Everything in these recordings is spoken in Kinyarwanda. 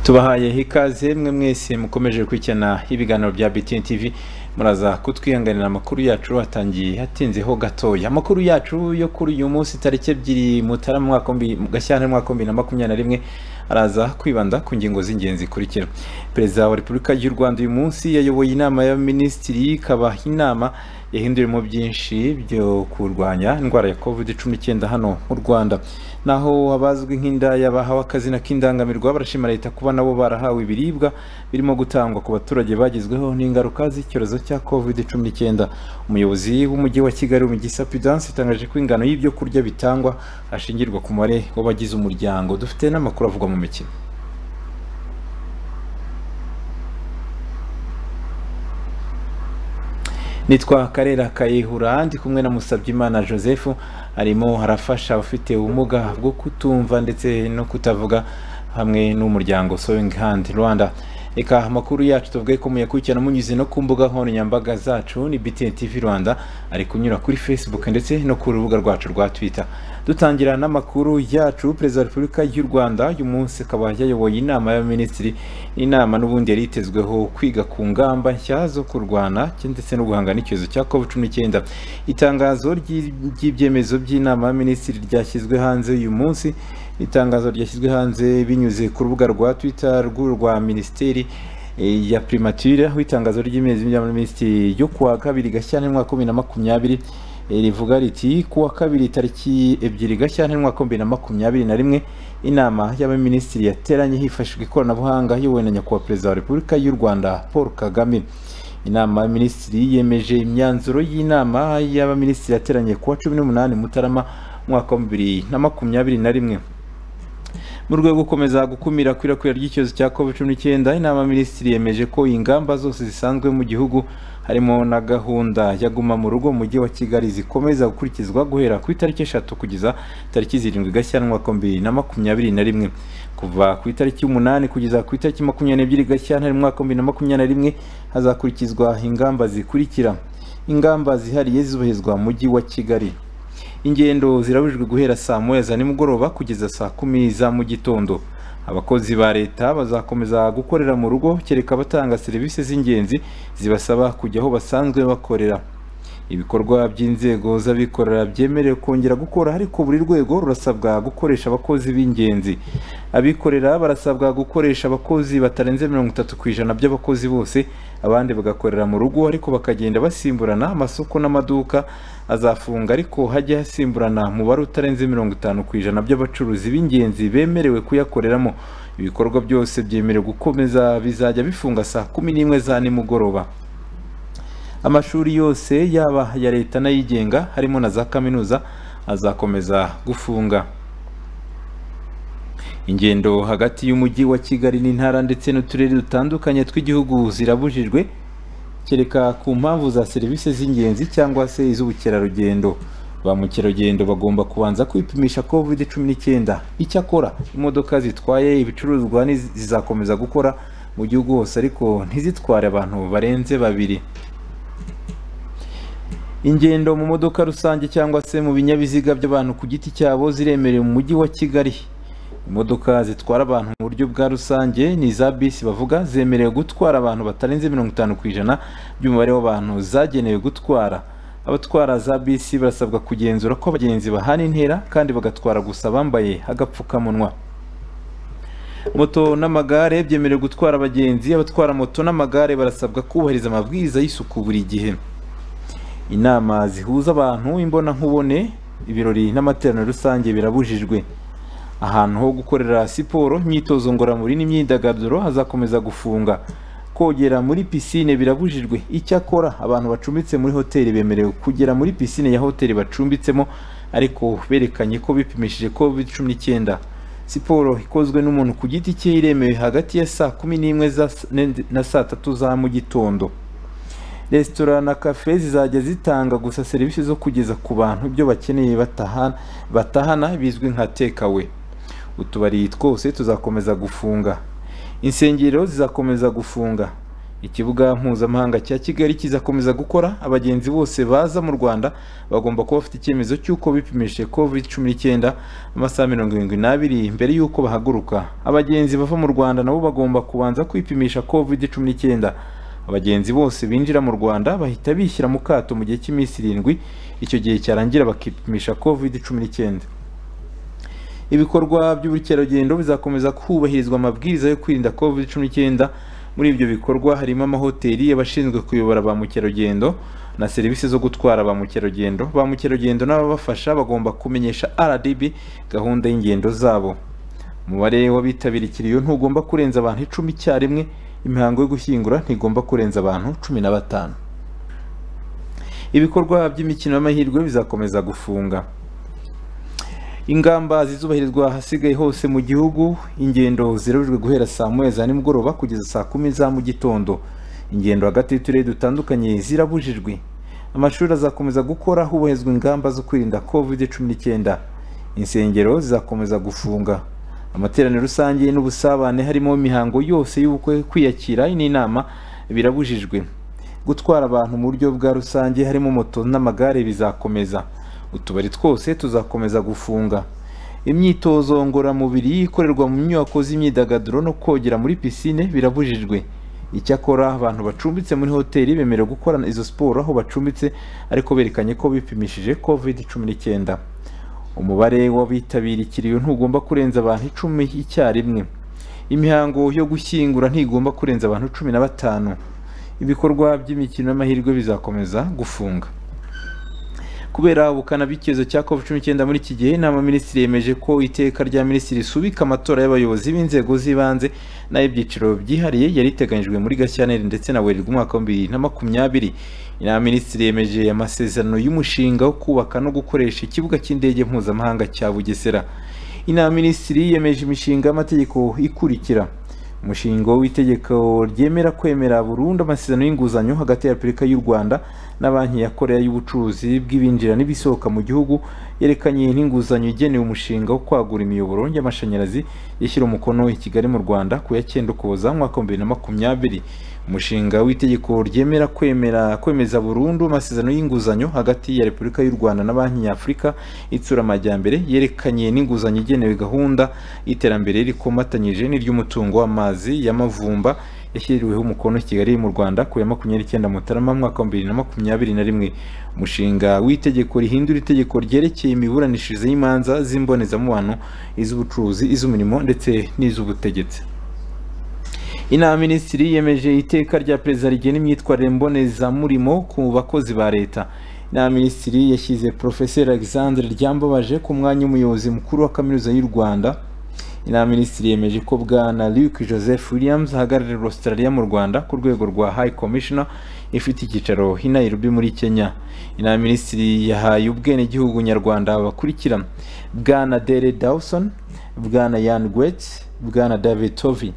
tubahayeho ikaze mwe mwese mukomeje gukurikirana ibiganiro bya BTN TV muraza kutwihanganira amakuru yacu atangiye hatinzeho gatoya amakuru yacu yo kuri uyu munsi tariki ebyiri mutarama mwaka mu gashyantare mwaka bibiri na makumyabiri na rimwe araza kwibanda ku ngingo z'ingenzi zikurikira perezida wa repubulika y'u rwanda uyu munsi yayoboye inama y'abaminisitiri ikaba inama yahinduriyemo byinshi byo kurwanya indwara ya covid cumi n'icyenda hano mu rwanda naho abazwi nk'indaya bahawe akazina k'indangamirwa barashima leta kuba nabo barahawe ibiribwa birimo gutangwa ku baturage bagezweho n'ingaruka z'icyorezo cya covid cumi n'icyenda umuyobozi w'umujyi wa kigali mu gisa pudance yatangaje ko ingano y'ibyo kurya bitangwa hashingirwa ku mubare w'abagize umuryango dufite n'amakuru avugwa mu mikino nitwa karera kayihura ndi kumwe na musabyimana joseph arimo arafasha abafite ubumuga bwo kutumva ndetse no kutavuga hamwe n'umuryango sewing hand rwanda reka amakuru yacu tuvuge ko muyakurikirana munyuze no ku mbuga nkoranyambaga zacu ni btn tv rwanda ari kunyura kuri facebook ndetse no ku rubuga rwacu rwa twitter dutangira n'amakuru yacu perezida wa repubulika y'u rwanda uyu munsi akaba yayoboye inama y'abaminisitiri inama n'ubundi yari yitezweho kwiga ku ngamba nshya zo kurwana ndetse no guhangana n'icyorezo cya covid cumi n'icyenda itangazo ry'ibyemezo by'inama y'abaminisitiri ryashyizwe hanze uyu munsi itangazo ryashyizwe hanze binyuze ku rubuga rwa twitter rwa minisiteri ya primature aho itangazo ry'imezi y'abaminisitiri yo kuwa kabiri gashyantare mwaka bibiri na makumyabiri rivuga riti kuwa kabiri tariki ebyiri gashyantare mwaka bibiri na makumyabiri na rimwe inama y'abaminisitiri yateranye hifashishwa ikoranabuhanga iyobowe na nyakubahwa perezida wa repubulika y'u rwanda paul kagame inama y'abaminisitiri yemeje imyanzuro y'inama y'abaminisitiri yateranye kuwa cumi n'umunani mutarama mwaka wa bibiri na makumyabiri na rimwe mu rwego rwo gukomeza gukumira ikwirakwira ry'icyorezo cya covid cumi n'icyenda inama y'abaminisitiri yemeje ko ingamba zose zisanzwe mu gihugu harimo na gahunda ya guma mu rugo mu mujyi wa kigali zikomeza gukurikizwa guhera ku itariki eshatu kugeza tariki zirindwi gashyantare umwaka bibiri na makumyabiri na rimwe kuva ku itariki umunani kugeza ku itariki makumyabiri n'ebyiri gashyantare umwaka bibiri na makumyabiri na rimwe hazakurikizwa ingamba zikurikira ingamba zihariye zubahirizwa mu mujyi wa kigali ingendo zirabujijwe guhera saa moya za nimugoroba kugeza saa kumi za mu gitondo abakozi ba leta bazakomeza gukorera mu rugo kereka abatanga serivisi z'ingenzi zibasaba kujya aho basanzwe bakorera ibikorwa by'inzego z'abikorera byemerewe kongera gukora ariko buri rwego rurasabwa gukoresha abakozi b'ingenzi abikorera barasabwa gukoresha abakozi batarenze mirongo itatu ku ijana by'abakozi bose abandi bagakorera mu rugo ariko bakagenda basimburana amasoko n'amaduka azafunga ariko hajya hasimburana umubare utarenze mirongo itanu ku ijana by'abacuruzi b'ingenzi bemerewe kuyakoreramo ibikorwa byose byemerewe gukomeza bizajya bifunga saa kumi n'imwe za nimugoroba amashuri yose yaba aya leta n'ayigenga harimo na za kaminuza azakomeza gufunga ingendo hagati y'umujyi wa kigali n'intara ndetse n'uturere dutandukanye tw'igihugu zirabujijwe kereka ku mpamvu za serivisi z'ingenzi cyangwa se iz'ubukerarugendo ba mukerarugendo bagomba kubanza kwipimisha covid cumi n'icyenda icyakora imodoka zitwaye ibicuruzwa zizakomeza gukora mu gihugu hose ariko ntizitware abantu barenze babiri ingendo mu modoka rusange cyangwa se mu binyabiziga by'abantu ku giti cyabo ziremerewe mu mujyi wa kigali imodoka zitwara abantu mu buryo bwa rusange ni iza bisi bavuga zemerewe gutwara abantu batarenze mirongo itanu ku ijana by'umubare w'abantu zagenewe gutwara abatwara za bisi barasabwa kugenzura ko abagenzi bahana intera kandi bagatwara gusa bambaye agapfukamunwa moto n'amagare byemerewe gutwara abagenzi abatwara moto n'amagare barasabwa kubahiriza amabwiriza y'isuku buri gihe inama zihuza abantu imbonankubone ibirori n'amateraniro rusange birabujijwe ahantu ho gukorera siporo imyitozo ngororamubiri n'imyidagaduro hazakomeza gufunga kogera muri pisine birabujijwe icyakora abantu bacumbitse muri hoteli bemerewe kugera muri pisine ya hoteli bacumbitsemo ariko berekanye ko bipimishije covid cumi n'icyenda siporo ikozwe n'umuntu ku giti cye iremewe hagati ya saa kumi n'imwe na saa tatu za mu gitondo resitora na kafe zizajya zitanga gusa serivisi zo kugeza ku bantu ibyo bakeneye batahana bizwi nka tekawe utubari twose tuzakomeza gufunga insengero zizakomeza gufunga ikibuga mpuzamahanga cya kigali kizakomeza gukora abagenzi bose baza mu rwanda bagomba kuba bafite icyemezo cy'uko bipimishije covid cumi n'icyenda amasaha mirongo irindwi n'abiri mbere y'uko bahaguruka abagenzi bava mu rwanda nabo bagomba kubanza kwipimisha covid cumi n'icyenda abagenzi bose binjira mu rwanda bahita bishyira mu kato mu gihe cy'iminsi irindwi icyo gihe cyarangira bakipimisha covid cumi n'icyenda ibikorwa by'ubukerarugendo bizakomeza kubahirizwa amabwiriza yo kwirinda covid cumi n'icyenda muri ibyo bikorwa harimo amahoteli abashinzwe kuyobora ba mukerarugendo na serivisi zo gutwara ba mukerarugendo ba mukerarugendo n'ababafasha bagomba kumenyesha rdb gahunda y'ingendo zabo umubare w'abitabira ikiriyo ntugomba kurenza abantu icumi icyarimwe imihango yo gushyingura ntigomba kurenza abantu cumi na batanu ibikorwa by'imikino y'amahirwe bizakomeza gufunga ingamba zizubahirizwa ahasigaye hose mu gihugu ingendo zirabujwe guhera saa moya za nimugoroba kugeza saa kumi za mu gitondo ingendo hagati y'uturere dutandukanye zirabujijwe amashuri azakomeza gukora hubahirizwa ingamba zo kwirinda covid cumi n'icyenda insengero zizakomeza gufunga amateraniro rusange n'ubusabane harimo imihango yose y'ubukwe kwiyakira n'inama birabujijwe gutwara abantu mu buryo bwa rusange harimo moto n'amagare bizakomeza utubari twose tuzakomeza gufunga imyitozo ngororamubiri ikorerwa mu nyubako z'imyidagaduro no kogera muri pisine birabujijwe icyakora abantu bacumbitse muri hoteli bemerewe gukora izo siporo aho bacumbitse ariko berekanye ko bipimishije covid cumi n'icyenda umubare w'abitabira ikiriyo ntugomba kurenza abantu icumi icyarimwe imihango yo gushyingura ntigomba kurenza abantu cumi na batanu ibikorwa by'imikino y'amahirwe bizakomeza gufunga kubera ubukana bw'icyorezo cya covid cumi n'icyenda muri iki gihe inama minisitiri yemeje ko iteka rya minisitiri risubika amatora y'abayobozi b'inzego z'ibanze n'ay'ibyiciro byihariye yari iteganyijwe muri gashyantare ndetse na werurwe umwaka wa bibiri na makumyabiri inama minisitiri yemeje amasezerano y'umushinga wo kubaka no gukoresha ikibuga cy'indege mpuzamahanga cya bugesera inama minisitiri yemeje imishinga y'amategeko ikurikira umushinga w'itegeko ryemera kwemera burundu amasezerano y'inguzanyo hagati ya repubulika y'u rwanda na banki ya korea y'ubucuruzi bw'ibinjira n'ibisohoka mu gihugu yerekanye n'inguzanyo igenewe umushinga wo kwagura imiyoboro y'amashanyarazi ishyira umukono i kigali mu rwanda ku ya cyenda ukuboza mu mwaka wa bibiri na makumyabiri umushinga w'itegeko ryemera kwemera kwemeza burundu amasezerano y'inguzanyo hagati ya repubulika y'u rwanda na banki ya afurika itsura amajyambere yerekanye n'inguzanyo igenewe gahunda y'iterambere rikomatanyije n'iry'umutungo w'amazi y'amavumba yashyiriweho umukono kigali mu rwanda ku ya makumyabiri icyenda mutarama mwaka wa bibiri na makumyabiri na rimwe umushinga w'itegeko rihindura itegeko ryerekeye imiburanishirize y'imanza z'imbonezamubano iz'ubucuruzi iz'umurimo ndetse n'iz'ubutegetsi inama minisitiri yemeje iteka rya perezida rigena imyitwarire mbonezamurimo ku bakozi ba leta inama minisitiri yashyize porofeseri alexandre ryambabaje ku mwanya w'umuyobozi mukuru wa kaminuza y'u rwanda inama minisitiri yemeje ko bwana luke joseph williams ahagararira australia mu rwanda ku rwego rwa high commissioner ifite icyicaro i nairobi muri kenya inama minisitiri yahaye ubwenegihugu nyarwanda bakurikira bwana dere dawson bwana yan gwet bwana david tovi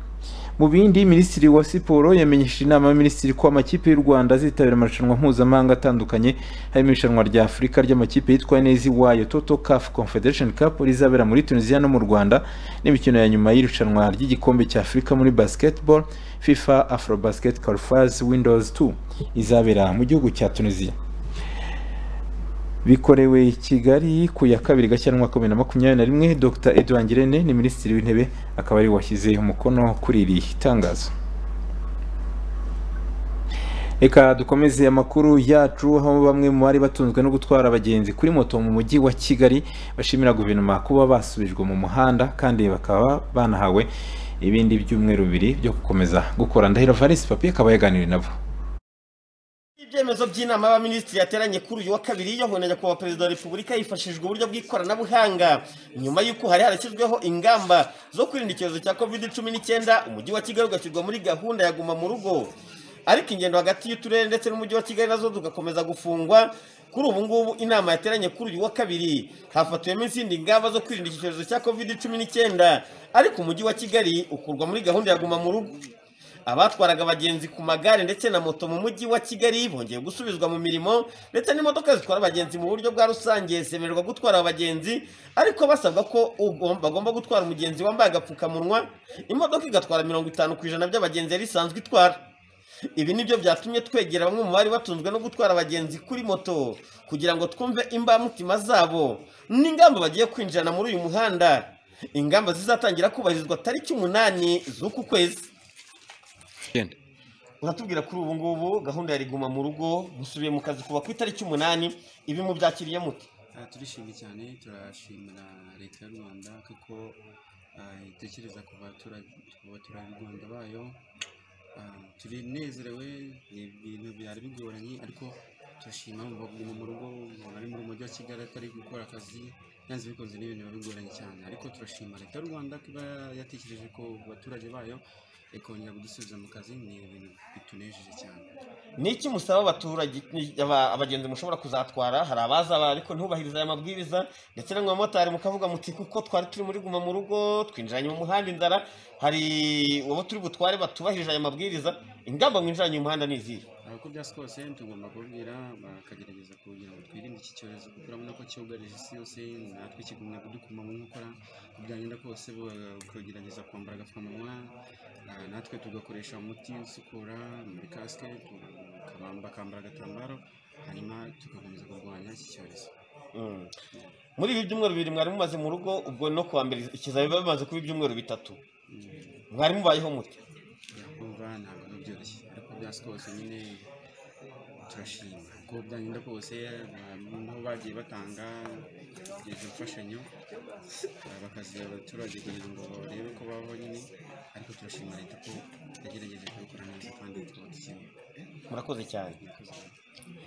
mu bindi minisitiri wa siporo yamenyesheje inama y'aminisitiri ko amakipe y'u rwanda azitabira amarushanwa mpuzamahanga atandukanye harimo irushanwa rya afurika ry'amakipe yitwa neza iwayo toto caf confederation cup rizabera muri tunisiya no mu rwanda n'imikino ya nyuma y'irushanwa ry'igikombe cya afurika muri basketball fifa afrobasket qualifiers windows 2 izabera mu gihugu cya tunisiya bikorewe i kigali ku ya kabiri gashyantare umwaka wa bibiri na makumyabiri na rimwe dr edouard ngirente ni minisitiri w'intebe akaba ari washyize umukono kuri iri tangazo reka dukomeze amakuru yacu aho bamwe mu bari batunzwe no gutwara abagenzi kuri moto mu mujyi wa kigali bashimira guverinoma kuba basubijwe mu muhanda kandi bakaba banahawe ibindi byumweru bibiri byo gukomeza gukora ndahiro valisi papi akaba yaganiriye nabo ibyemezo by'inama y'abaminisitiri yateranye kuri uyu wa kabiri yohona nyakubahwa perezida wa repubulika hifashishijwe uburyo bw'ikoranabuhanga nyuma y'uko hari harashyizweho ingamba zo kwirinda icyorezo cya covid cumi n'icyenda umujyi wa kigali ugashyirwa muri gahunda ya guma mu rugo ariko ingendo hagati y'uturere ndetse n'umujyi wa kigali nazo tugakomeza gufungwa kuri ubu ngubu inama yateranye kuri uyu wa kabiri hafatiwemo izindi ngamba zo kwirinda iki cyorezo cya covid cumi n'icyenda ariko umujyi wa kigali ukurwa muri gahunda ya guma mu rugo abatwaraga abagenzi ku magare ndetse na moto mu mujyi wa kigali bongeye gusubizwa mu mirimo ndetse n'imodoka zitwara abagenzi mu buryo bwa rusange zemererwa gutwara abagenzi ariko basabwa ko bagomba gutwara umugenzi wambaye agapfukamunwa imodoka igatwara mirongo itanu ku ijana by'abagenzi yari isanzwe itwara ibi nibyo byatumye twegera bamwe mu bari batunzwe no gutwara abagenzi kuri moto kugira ngo twumve imbamutima zabo n'ingamba bagiye kwinjirana muri uyu muhanda ingamba zizatangira kubahirizwa tariki umunani z'uku kwezi Icyenda. uratubwira kuri ubu ngubu gahunda ya riguma mu rugo musubiye mu kazi kuva ku itariki umunani ibi mubyakiriye mute Ah, turishimye cyane turashimira leta y'u rwanda kuko ah, itekereza ku batura- ku baturarwanda bayo Ah, turinezerewe ni ibintu byari bigoranye ariko turashima mu baguma mu rugo umuntu ari mu mujyi wa kigali atari gukora akazi yanze bikunze ni ibintu biba bigoranye cyane ariko turashima leta y'u rwanda kuba yatekereje ko abaturage bayo ikongera kudusubiza mu kazi ni ibintu bitunejeje cyane ni iki musaba abaturage ni- aba- abagenzi mushobora kuzatwara hari abaza ba- ariko ntubahirize aya mabwiriza ndetse namwe abamotari mukavuga muti kuko twari turi muri guma mu rugo twinjiranye mu muhanda inzara hari uwo turi butware batubahirije aya mabwiriza ingamba mwinjiranye mu muhanda ni izihe uko byasi kose tugomba kubwira bakagerageza kugira ngo twirinde iki cyorezo kuko urabona ko cyugarije isi yose natwe kigumya kudukuma mu nkokora uko byagenda kose bakagerageza kwambara agapfukamunwa ah, natwe tugakoresha umuti usukura muri kasike tukabamba- bakambara agatambaro hanyuma tugakomeza kurwanya iki cyorezo Mm. muri ibi byumweru bibiri mwari mumaze mu rugo ubwo no kuwa mbere ikizami biba bimaze kuba ibyumweru bitatu mwari mubayeho mute yakumva ntabwo ari byoroshye ariko byasi kose nyine turashima uko byagenda kose ah, niho bagiye batanga izo mfashanyo ah, bakaziha abaturage kugira ngo barebe ko babaho nyine ariko turashima leta ko yagerageje kubikora neza kandi tubatsiwe murakoze cyane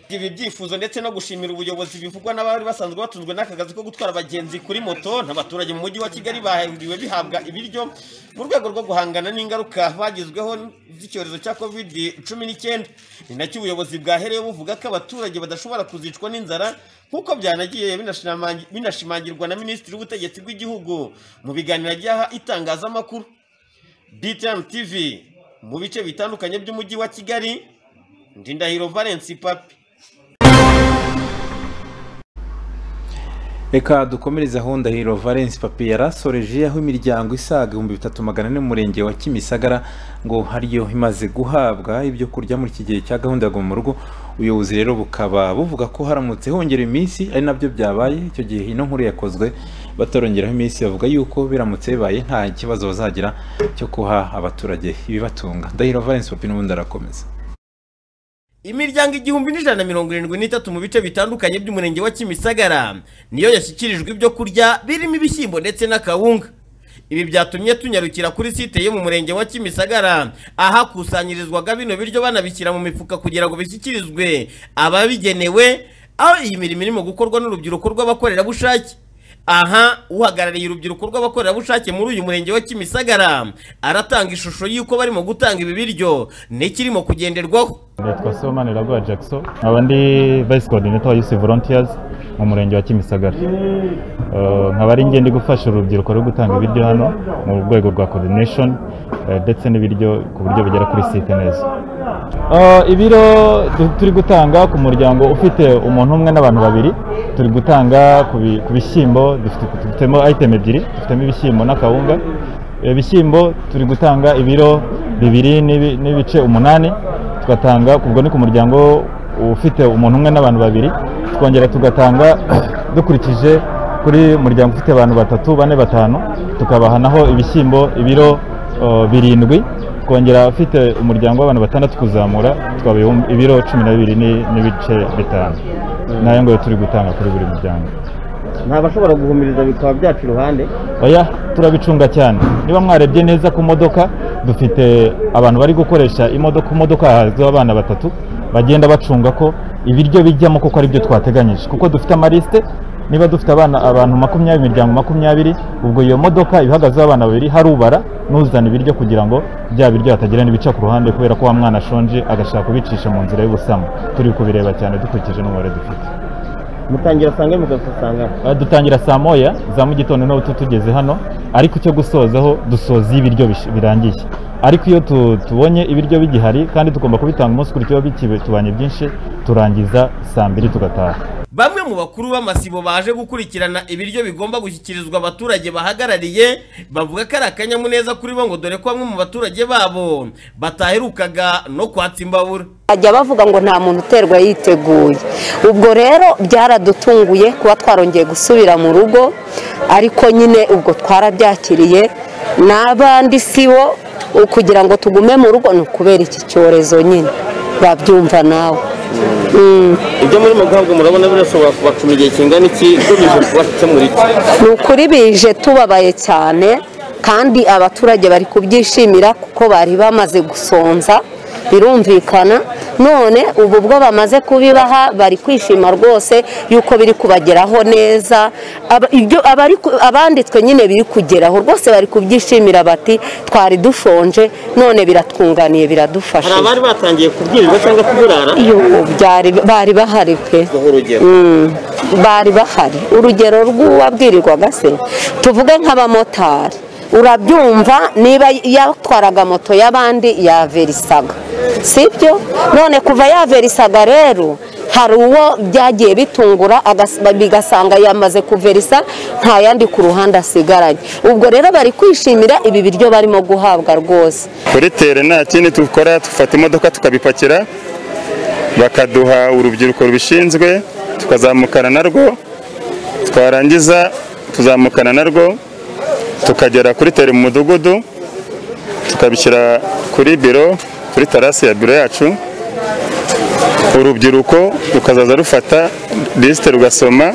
ibi byifuzo ndetse no gushimira ubuyobozi bivugwa n'abari basanzwe batunzwe n'aka kazi ko gutwara abagenzi kuri moto n'abaturage mu mujyi wa kigali bahuriwe bihabwa ibiryo mu rwego rwo guhangana n'ingaruka bagizweho z'icyorezo cya covid cumi n'icyenda ni nacyo ubuyobozi bwahereyeho buvuga ko abaturage badashobora kuzicwa n'inzara nk'uko byanagiye binashimangi- binashimangirwa na minisitiri w'ubutegetsi bw'igihugu mu biganiro yagiye aha itangazamakuru DTM TV mu bice bitandukanye by'umujyi wa Kigali Ndindahiro Valence Papi reka dukomereze aho ndahiro valence papi yarasoreje aho imiryango isaga ibihumbi bitatu magana ane mu murenge wa kimisagara ngo hariyo imaze guhabwa ibyo kurya muri iki gihe cya gahunda ya guma mu rugo ubuyobozi rero bukaba buvuga ko haramutse hongera iminsi ari nabyo byabaye icyo gihe ino nkuru yakozwe batarongeraho iminsi bavuga yuko biramutse bibaye nta kibazo bazagira cyo guha abaturage ibibatunga ndahiro valence papi n'ubundi arakomeza Imiryango igihumbi n'ijana na mirongo irindwi n'itatu mu bice bitandukanye by'umurenge wa Kimisagara niyo yashyikirijwe ibyo kurya birimo ibishyimbo ndetse n'akawunga ibi byatumye tunyarukira kuri site yo mu murenge wa Kimisagara ahakusanyirizwaga bino biryo banabishyira mu mifuka kugira ngo bishyikirizwe ababigenewe aho iyi mirimo irimo gukorwa n'urubyiruko rw'abakorerabushake aha uhagarariye urubyiruko rw'abakorerabushake muri uyu murenge wa Kimisagara aratanga ishusho y'uko barimo gutanga ibi biryo n'ikirimo kugenderwaho nitwa Seoman Iraguha Jackson nkaba ndi vice coordinator wa Youth Volunteers mu murenge wa Kimisagara Eh, nkaba ari ngende gufasha urubyiruko rwo gutanga ibiryo hano mu rwego rwa coordination eh, ndetse n'ibiryo ku buryo bigera kuri site neza Eh, ibiro tu- turi gutanga ku muryango ufite umuntu umwe n'abantu babiri turi gutanga ku bi- ku bishyimbo dufite- dufitemo item ebyiri dufitemo ibishyimbo n'akawunga Eh, ibishyimbo turi gutanga ibiro bibiri n'ibi- n'ibice umunani tugatanga ubwo ni ku muryango ufite umuntu umwe n'abantu babiri twongera tugatanga dukurikije kuri muryango ufite abantu batatu bane batanu tukabaha naho ibishyimbo ibiro eh, birindwi twongera afite umuryango w'abantu batandatu kuzamura twaba ibiro cumi na bibiri ni- n'ibice bitanu nayo ngo turi gutanga kuri buri muryango nta bashobora guhumiriza bikaba byacu iruhande oya turabicunga cyane niba mwarebye neza ku modoka dufite abantu bari gukoresha imodoka ku modoka hahazweho abana batatu bagenda bacunga ko ibiryo bijyamo kuko ari byo twateganyije kuko dufite amarisite niba dufite abana abantu makumyabiri imiryango makumyabiri ubwo iyo modoka ihagazeho abana babiri harubara n'uzana ibiryo kugira ngo bya biryo hatagira n'ibica ku ruhande kubera ko wa mwana ashonje agashaka kubicisha mu nzira y'ubusamo turi kubireba cyane dukurikije n'umubare dufite mutangira sange mugasasanga Uh, dutangira saa moya za mu gitondo n'ubu tutugeze hano ariko icyo gusozaho dusoza iyo ibiryo bish- birangiye ariko iyo tu- tubonye ibiryo bigihari kandi tugomba kubitanga umunsi kuri kiba bikitubanye byinshi turangiza saa mbiri tugataha bamwe mu bakuru b'amasibo baje gukurikirana ibiryo bigomba gushyikirizwa abaturage bahagarariye bavuga ko ari akanyamuneza kuri bo ngo dore ko bamwe mu baturage babo bataherukaga no kwatsa imbabura bajya bavuga ngo nta muntu uterwa yiteguye ubwo rero byaradutunguye kuba twarongeye gusubira mu rugo ariko nyine ubwo twarabyakiriye n'abandi si bo kugira ngo tugume mu rugo ni ukubera iki cyorezo nyine babyumva nawe Mm. ibyo murimo guhabwa murabona birashobora kubacuma igihe kingana iki ugamije kubakemura iki ni ukuri bije tubabaye cyane kandi abaturage bari kubyishimira kuko bari bamaze gusonza birumvikana none ubu bwo bamaze kubibaha bari kwishima rwose yuko biri kubageraho neza Aba- ibyo abari ku- abanditswe nyine biri kugeraho rwose bari kubyishimira bati twari dushonje none biratwunganiye biradufasha hari abari batangiye kubwirirwa cyangwa kuburara iyo byari bari bahari pe guha urugero Mm, bari bahari urugero rw'uwabwirirwaga se tuvuge nk'abamotari urabyumva niba yatwaraga moto y'abandi yaverisaga sibyo none kuva yaverisaga rero hari uwo byagiye bitungura agas- bigasanga yamaze kuverisa nta yandi ku ruhande asigaranye ubwo rero bari kwishimira ibi biryo barimo guhabwa rwose kuri tere nta kindi dukora dufata imodoka tukabipakira bakaduha urubyiruko rubishinzwe tukazamukana narwo twarangiza tuzamukana narwo tukagera kuri tere mu mudugudu tukabishyira kuri biro kuri tarasi ya biro yacu urubyiruko rukazaza rufata lisite rugasoma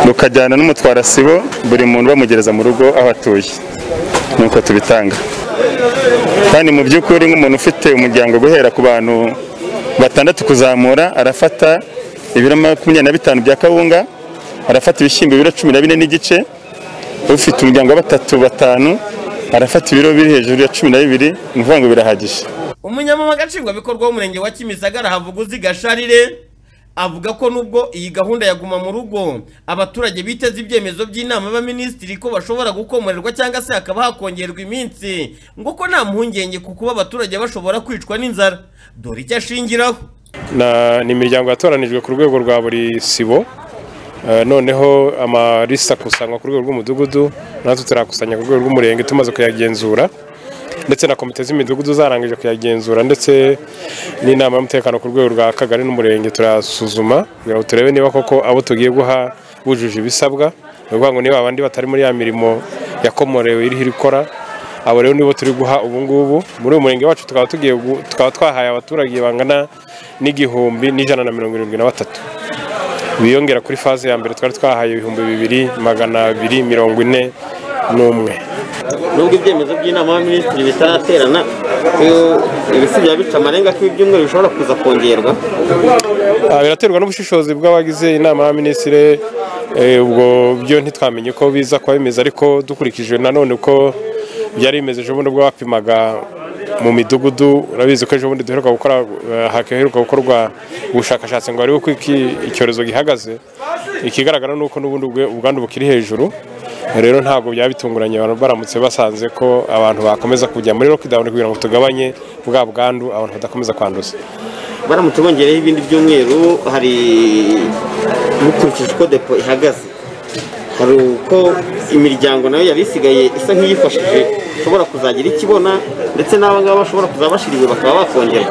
rukajyana n'umutwarasibo buri muntu bamugereza mu rugo aho atuye nuko tubitanga kandi mu by'ukuri nk'umuntu ufite umuryango guhera ku bantu batandatu kuzamura arafata ibiro makumyabiri na bitanu bya kawunga arafata ibishyimbo ibiro cumi na bine n'igice ufite umuryango wa batatu batanu arafata ibiro biri hejuru ya cumi na bibiri ni ukuvuga ngo birahagije umunyamabanga nshingwabikorwa w'umurenge wa kimisagara havuguzi gasharire avuga ko nubwo iyi gahunda yaguma mu rugo abaturage biteze ibyemezo by'inama y'abaminisitiri ko bashobora gukomorerwa cyangwa se hakaba hakongerwa iminsi ngo ko nta mpungenge ku kuba abaturage bashobora kwicwa n'inzara dore icyo ashingiraho Na- ni imiryango yatoranijwe ku rwego rwa buri sibo Eh, noneho amalisi akusanywa ku rwego rw'umudugudu natwe turayakusanya ku rwego rw'umurenge tumaze kuyagenzura ndetse na komite z'imidugudu zarangije kuyagenzura ndetse n'inama y'umutekano ku rwego rwa kagari n'umurenge turasuzuma kugira ngo turebe niba koko abo tugiye guha bujuje ibisabwa ni ukuvuga ngo niba abandi batari muri ya mirimo yakomorewe iriho irikora abo rero nibo turi guha ubu ngubu muri uyu murenge wacu tukaba tugiye gu- tukaba twahaye abaturage bangana n'igihumbi n'ijana na mirongo irindwi na batatu biyongera kuri faze ya mbere twari twahaye ibihumbi bibiri magana abiri mirongo ine n'umwe nubwo ibyemezo by'inama y'abaminisitiri bitaraterana ibisi byaba bica amarenga ko ibyumweru bishobora kuza kongerwa Ah, biraterwa n'ubushishozi bw'abagize inama y'abaminisitiri eh, ubwo byo ntitwamenye ko biza kuba bimeze ariko dukurikije nanone uko byari bimeze ejo bundi ubwo bapimaga mu midugudu urabizi ko ejo bundi duheruka gukora eh, haheruka gukorwa ubushakashatsi ngo barebe uko iki- icyorezo gihagaze ikigaragara ni uko n'ubundi ubwe- ubwandu bukiri hejuru rero ntabwo byaba bitunguranye abantu baramutse basanze ko abantu bakomeza kujya muri lockdown kugira ngo tugabanye bwa bwandu abantu badakomeza kwanduza baramutse bongereho ibindi byumweru hari bukurikije uko depo ihagaze hari uko imiryango nayo yari isigaye isa nk'iyifashije ishobora kuzagira ikibona ndetse n'aba ngaba bashobora kuzaba bashiriwe bakaba bakongerwa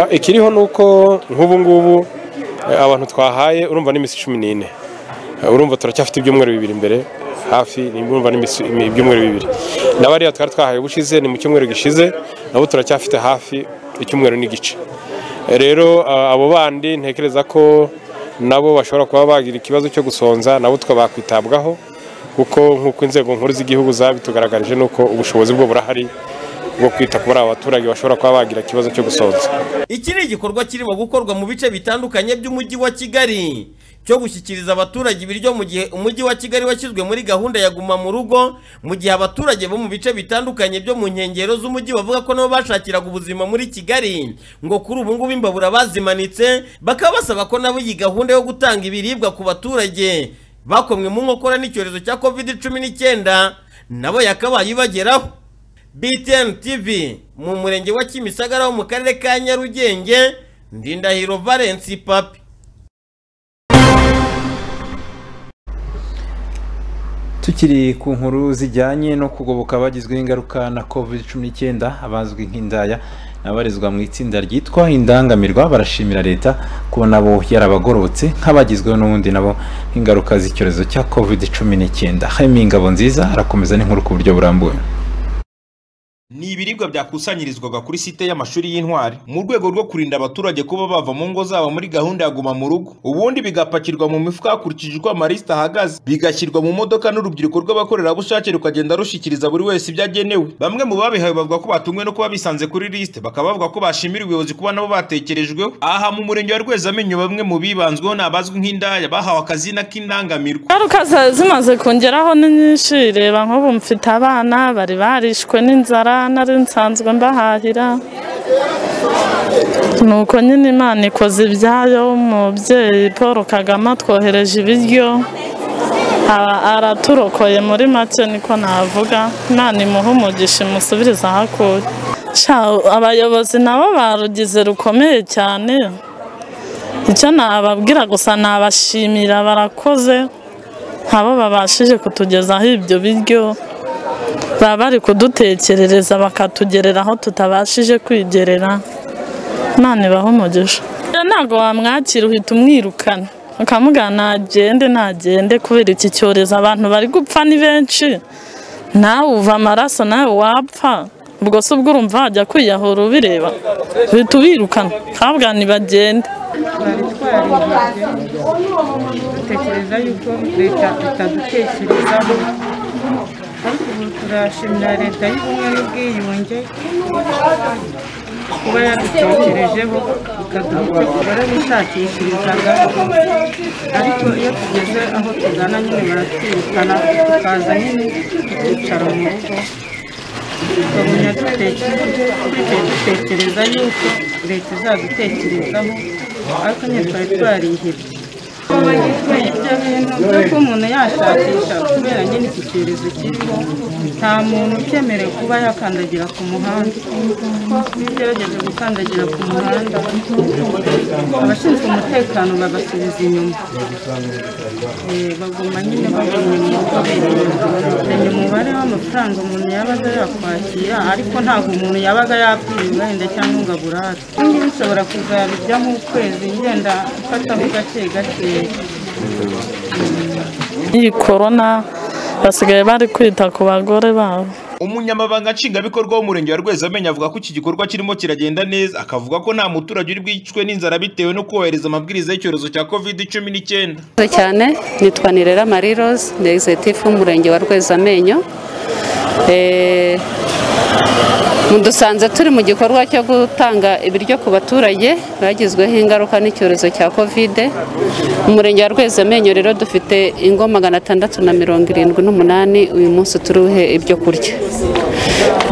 Ah, ikiriho ni uko nk'ubu ngubu eh, abantu twahaye urumva n'iminsi cumi n'ine Eh, urumva turacyafite ibyumweru bibiri imbere hafi ni- urumva n'iminsi imi- ibyumweru bibiri na bariya twari twahaye ubushize ni mu cyumweru gishize nabo turacyafite hafi icyumweru n'igice Eh, rero ah, abo bandi ntekereza ko nabo bashobora kuba bagira ikibazo cyo gusonza nabo tukaba bakwitabwaho kuko nk'uko inzego nkuru z'igihugu zabitugaragarije ni uko ubushobozi bwo burahari bwo kwita kuri aba baturage bashobora kuba bagira ikibazo cyo gusonza iki ni igikorwa kirimo gukorwa mu bice bitandukanye by'umujyi wa kigali cyo gushyikiriza abaturage ibiryo mu gihe umujyi wa kigali washyizwe muri gahunda ya guma mu rugo mu gihe abaturage bo mu bice bitandukanye byo mu nkengero z'umujyi bavuga ko nabo bashakiraga ubuzima muri kigali ngo kuri ubu ngubu imbabura bazimanitse bakaba basaba ko nabo iyi gahunda yo gutanga ibiribwa ku baturage bakomwe mu nkokora n'icyorezo cya covid cumi n'icyenda nabo yakabaye ibageraho btn tv mu murenge wa kimisagara wo mu karere ka nyarugenge ndindahiro valensi papi tukiri ku nkuru zijyanye no kugoboka abagizweho ingaruka na covid cumi n'icyenda abazwi nk'indaya n'abarizwa mu itsinda ryitwa indangamirwa barashimira leta ko nabo yarabagororotse nk'abagizweho n'ubundi nabo ingaruka z'icyorezo cya covid cumi n'icyenda harimo ingabo nziza arakomeza n'inkuru ku buryo burambuye ni ibiribwa byakusanyirizwaga kuri site y'amashuri y'intwari mu rwego rwo kurinda abaturage kuba bava mu ngo zabo muri gahunda ya guma mu rugo ubundi bigapakirwa mu mifuka hakurikije uko amarisita ahagaze bigashyirwa mu modoka n'urubyiruko rw'abakorerabushake rukagenda rushikiriza buri wese ibyo agenewe bamwe mu babihawe bavuga ko batunguwe no kuba bisanze kuri lisite bakaba bavuga ko bashimira ubuyobozi kuba nabo batekerejweho aha mu murenge wa rwezamenyo bamwe mu bibanzweho ni abazwi nk'indaya bahawe akazina k'indangamirwa ingaruka za- zimaze kongeraho ni nyinshi reba nk'ubu mfite abana bari barishwe n'inzara nari nsanzwe mbahahira ni uko nyine imana ikoze ibyayo umubyeyi paul kagame atwohereje ibiryo Ara- araturokoye muri make niko navuga imana imuhe umugisha imusubiriza aho akuye Sha, abayobozi nabo barugize rukomeye cyane icyo nababwira gusa nabashimira barakoze ntabo babashije kutugezaho ibyo biryo baba bari kudutekerereza bakatugerera aho tutabashije kwigerera imana ibaho umugisha Rero ntabwo wamwakira uhita umwirukana ukamubwira ntagende ntagende kubera iki cyorezo abantu bari gupfa ni benshi nawe uva amaraso nawe wapfa ubwo se ubwo urumva wajya kwiyahura ubireba uhita ubirukana ukabwira ntibagende dutekereza yuko leta itadutekerezaho ariko ubu turashimira leta y'ubumwe n'ubwiyunge kuba yadutekerejeho ikaduha icyo tugora bishakishirizaho ariko iyo tugeze aho tugana nyine baratwirukana tukaza nyine tukicara mu rugo tukabona duteke- twicaye dutekereza yuko leta izadutekerezaho ariko nyine twari twarihebye ibyo bintu byo ko umuntu yashakisha kubera nyine iki cyorezo kiriho nta muntu ukemerewe kuba yakandagira ku muhanda iyo ugerageje gukandagira ku muhanda abashinzwe umutekano babasubiza inyuma Eh, baguma nyine babonye inyuma bamenya umubare w'amafaranga umuntu yabaga yakwakira ariko ntabwo umuntu yabaga yapfiriwe wenda cyangwa ngo aburare ibingibi nshobora kuzabijyamo ukwezi ngenda mfataho gake gakeya iyi korona basigaye bari kwita ku bagore babo umunyamabanga nshingwabikorwa w'umurenge wa rwezamenyo avuga ko iki gikorwa kirimo kiragenda neza akavuga ko nta muturage uri bwicwe n'inzara bitewe no kubahiriza amabwiriza y'icyorezo cya covid cumi n'icyenda Murakoze cyane nitwa nirera mariroze ni egizitifu w'umurenge wa rwezamenyo Eh, mudusanze turi mu gikorwa cyo gutanga ibiryo ku baturage bagizweho ingaruka n'icyorezo cya kovide umurenge wa rwezamenyo rero dufite ingo magana atandatu na mirongo irindwi n'umunani uyu munsi turuhe ibyo kurya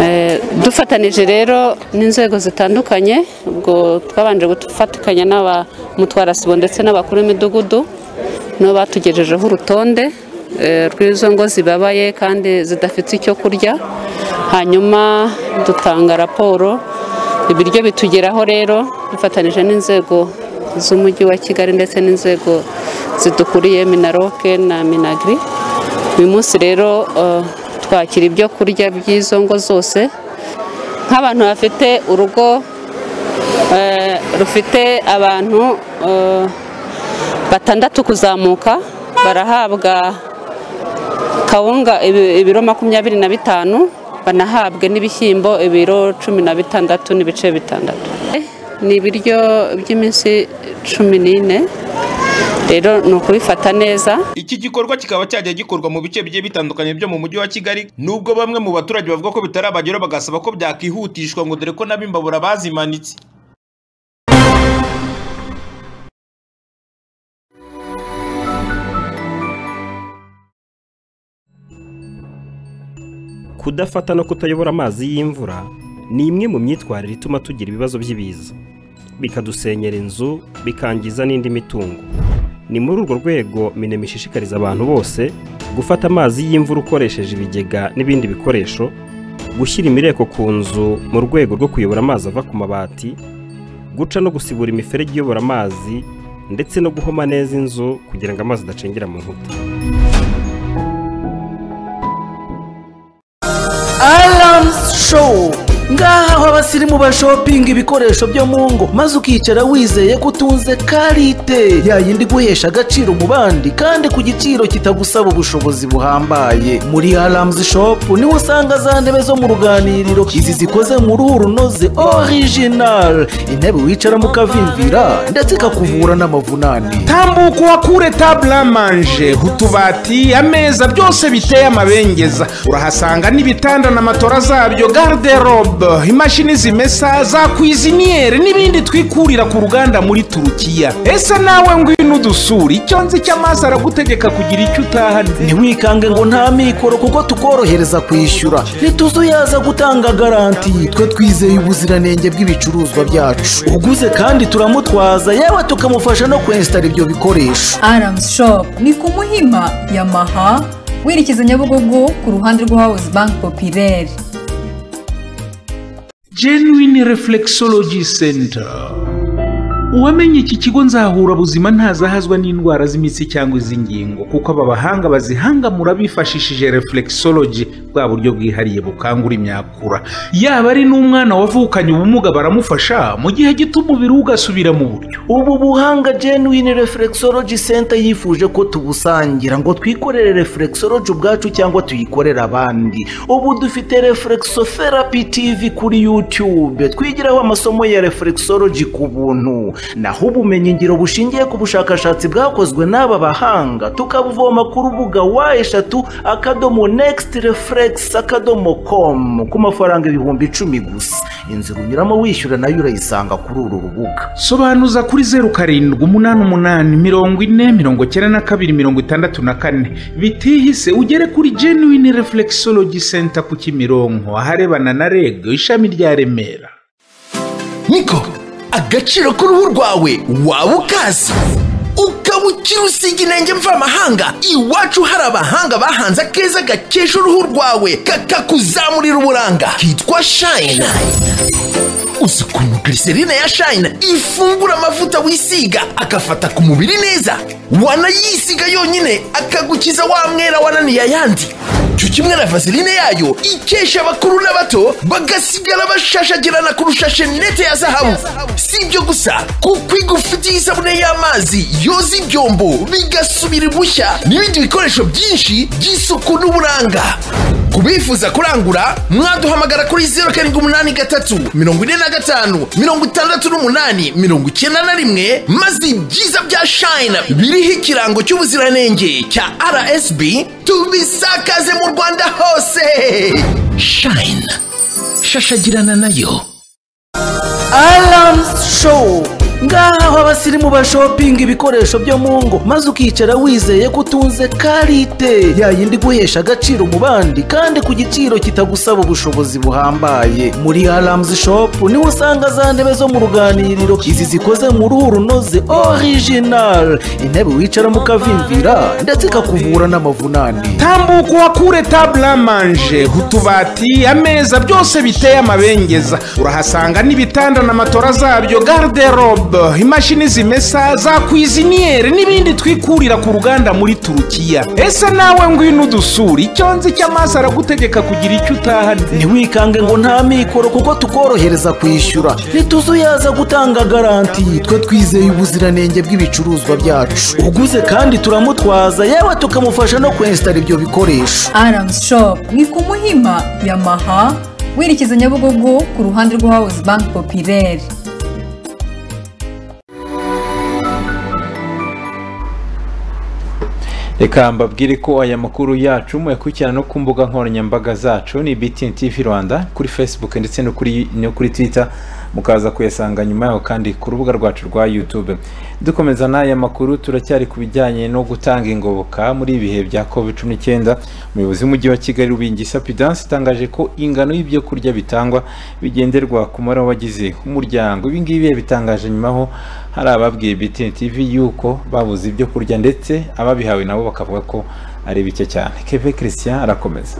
Eh, dufatanije rero n'inzego zitandukanye ubwo twabanje gufatikanya n'abamutwarasibo ndetse n'abakuru b'imidugudu nibo batugejejeho urutonde eh, rw'izo ngo zibabaye kandi zidafite icyo kurya hanyuma dutanga raporo ibiryo bitugeraho rero dufatanyije n'inzego z'umujyi wa kigali ndetse n'inzego zidukuriye minaroke na minagri uyu munsi rero eh, twakira ibyo kurya by'izo ngo zose nk'abantu bafite urugo eh, rufite abantu eh, batandatu kuzamuka barahabwa kawunga ibi- ibiro makumyabiri na bitanu banahabwe n'ibishyimbo ibiro cumi na bitandatu n'ibice bitandatu Eh, ni ibiryo by'iminsi cumi n'ine rero ni ukubifata neza iki gikorwa kikaba cyajya gikorwa mu bice bigiye bitandukanye byo mu mujyi wa kigali nubwo bamwe mu baturage bavuga ko bitarabageraho bagasaba ko byakihutishwa ngo dore ko nab'imbabura bazimanitse Kudafata no kutayobora amazi y'imvura ni imwe mu myitwarire ituma tugira ibibazo by'ibiza, bikadusenyera inzu, bikangiza n'indi mitungo. Ni muri urwo rwego minema ishishikariza abantu bose gufata amazi y'imvura ukoresheje ibigega n'ibindi bikoresho gushyira imireko ku nzu mu rwego rwo kuyobora amazi ava ku mabati guca no gusibura imiferege iyobora amazi ndetse no guhoma neza inzu kugira ngo amazi adacengera mu nkuta Alarms Show ngaha aho abasirimu bashopinga ibikoresho byo mu ngo maze ukicara wizeye ko utunze karite ya yindi guhesha agaciro mu bandi kandi ku giciro kitagusaba ubushobozi buhambaye muri Alarms Shop niho usanga za ntebe zo mu ruganiriro izi zikoze mu ruhu runoze original intebe wicara mu kavimvira ndetse ikakuvura n'amavunane tambuka uhakure tabula manje utubati ameza byose biteye amabengeza urahasanga n'ibitanda na matora zabyo garderobe imashini zimesa za kwiziniyeri n'ibindi twikurira ku ruganda muri turukiya ese nawe ngwino udusura icyo nzi cy'amazi aragutegeka kugira icyo utahanye ntiwikange ngo nta mikoro kuko tukorohereza kwishyura ntituzuyaza gutanga garanti twe twizeye ubuziranenge bw'ibicuruzwa byacu uguze kandi turamutwaza yewe tukamufasha no kwensitara ibyo bikoresho Arams Shop ni ku Muhima Yamaha werekeza Nyabugogo ku ruhande rwa House Bank Populaire. genuine reflexology center uwamenye iki kigo nzahura buzima ntazahazwa n'indwara z'imitsi cyangwa iz'ingingo kuko aba bahanga bazihangamura bifashishije reflexology bwa buryo bwihariye bukangura imyakura yaba ari n'umwana wavukanye ubumuga baramufasha mu gihe gito umubiri we ugasubira mu buryo ubu buhanga genuine reflexology center yifuje ko tubusangira ngo twikorere reflexology ubwacu cyangwa tuyikorere abandi ubu dufite reflexotherapy tv kuri youtube twigiraho amasomo ya reflexology ku buntu naho ubumenyingiro bushingiye ku bushakashatsi bwakozwe n'aba bahanga tukabuvoma ku rubuga wa eshatu akadomo next reflex akadomo com ku mafaranga ibihumbi icumi gusa inzira unyuramo wishyura nayo urayisanga kuri uru rubuga sobanuza kuri zeru karindwi umunani umunani mirongo ine mirongo icyenda na kabiri mirongo itandatu na kane bitihise ugere kuri genuine reflexology center ku kimironko aharebana na reg ishami rya remera niko agaciro k'uruhu rwawe waba ukazi ukaba ukiri usiga intenge mvamahanga iwacu hari abahanga bahanze akeza gakesha uruhu rwawe kakakuzamurira uburanga kitwa shayina uzi ukuntu glycerine ya shayina ifungura amavuta wisiga agafata ku mubiri neza wanayisiga yonyine akagukiza wa mwera wananiye ayandi cyo kimwe na vaseline yayo ikesha abakuru n'abato bagasigara bashashagirana kurusha shenete ya zahabu si ibyo gusa kuko igufitiye isabune y'amazi yoza ibyombo bigasubira ibushya n'ibindi bikoresho byinshi by'isuku n'uburanga ku bifuza kurangura mwaduhamagara kuri zeru karindwi umunani gatatu mirongo ine na gatanu mirongo itandatu n'umunani mirongo icyenda na rimwe maze ibyiza bya shayina biriho ikirango cy'ubuziranenge cya rsb tubisakaze mu rwanda hose shayina shashagirana nayo Alarms Show ngaha aho abasirimu bashopinga ibikoresho byo mu ngo maze ukicara wizeye ko utunze karite ya yindi guhesha agaciro mu bandi kandi ku giciro kitagusaba ubushobozi buhambaye muri Alarms Shop niho usanga za ntebe zo mu ruganiriro izi zikoze mu ruhu runoze original intebe wicara mu kavimvira ndetse ikakuvura n'amavunane tambuka uhakure tabula manje utubati ameza byose biteye amabengeza urahasanga n'ibitanda na matora zabyo garderobe imashini zimesa za kwiziniyeri n'ibindi twikurira ku ruganda muri turukiya ese nawe ngwino udusura icyo nzi cy'amazi aragutegeka kugira icyo utahanye ntiwikange ngo nta mikoro kuko tukorohereza kwishyura ntituzuyaza gutanga garanti twe twizeye ubuziranenge bw'ibicuruzwa byacu uguze kandi turamutwaza yewe tukamufasha no kwensitara ibyo bikoresho Arams Shop ni ku Muhima Yamaha werekeza Nyabugogo ku ruhande rwa House Bank Populaire. reka mbabwire ko aya makuru yacu muyakurikirana no ku mbuga nkoranyambaga zacu ni BTN TV Rwanda kuri Facebook ndetse no kuri no kuri Twitter mukaza kuyasanga nyuma yaho kandi ku rubuga rwacu rwa YouTube dukomeza n'aya makuru turacyari ku bijyanye no gutanga ingoboka muri ibihe bya COVID-19 umuyobozi w'umujyi wa Kigali Rubingisa Pidance itangaje ko ingano y'ibyo kurya bitangwa bigenderwa ku mubare w'abagize umuryango ibi ngibi bitangaje nyuma ho hari ababwiye BTN TV yuko babuze ibyo kurya ndetse ababihawe nabo bakavuga ko ari bike cyane keve christian arakomeza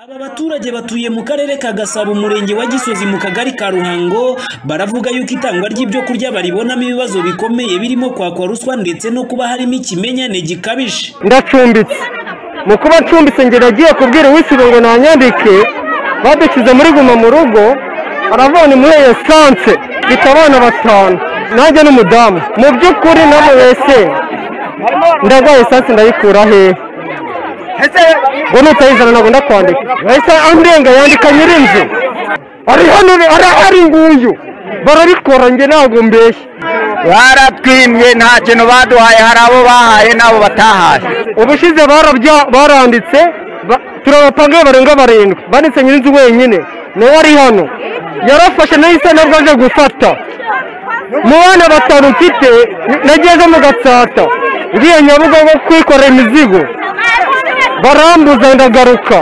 aba baturage batuye mu karere ka gasabo umurenge wa gisozi mu kagari ka ruhango baravuga yuko itangwa ry'ibyo kurya baribonamo ibibazo bikomeye birimo kwakwa ruswa ndetse no kuba harimo ikimenyane gikabije ndacumbitse mu kuba ncumbitse njye nagiye kubwira uwisibe ngo nanyandike badukize muri guma mu rugo aravana muri esanse mfite abana batanu nanjye n'umudamu mu by'ukuri namubese ndarwaye esanse ndayikura hehe ngo nutayizana ntabwo ndakwandika yahise andenga yandika nyir'inzu ari hano arahari nguyu barabikora njye ntabwo mbeshya baratwimye nta kintu baduhaye hari abo bahaye n'abo batahaye ubushize barabya baranditse ba- turabapangaye barenga barindwi banditse nyir'inzu wenyine nawe ari hano yarafashe nahise nabwo aje gufata mu bana batanu mfite nageze mu gatsata ngiye nyabugogo kwikorera imizigo barambuza ndagaruka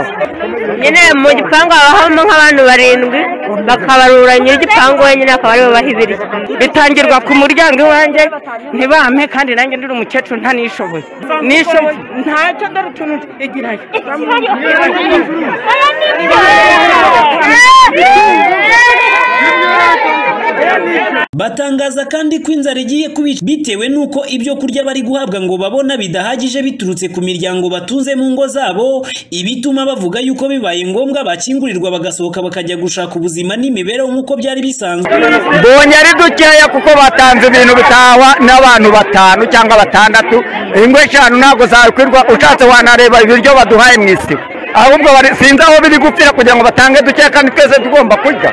nyine mu gipangu haba habamo nk'abantu barindwi bakabarura nyir'igipangu wenyine akaba ariwe baha ibiryo bitangirwa ku muryango iwanjye ntibampe kandi nanjye ndi umukecuru ntanishoboye nishoboye ntacyo dore utuntu igirayo batangaza kandi ko inzara igiye kubica bitewe n'uko ibyo kurya bari guhabwa ngo babona bidahagije biturutse ku miryango batunze mu ngo zabo ibituma bavuga yuko bibaye ngombwa bakingurirwa bagasohoka bakajya gushaka ubuzima n'imibereho nk'uko byari bisanzwe mbonye ari dukeya kuko batanze ibintu bitahwa n'abantu batanu cyangwa batandatu ingo eshanu ntabwo zakwirwa ushatse wanareba ibiryo baduhaye mu isibo ahubwo bari- sinzi aho biri gupfira kugira ngo batange dukeya kandi twese tugomba kurya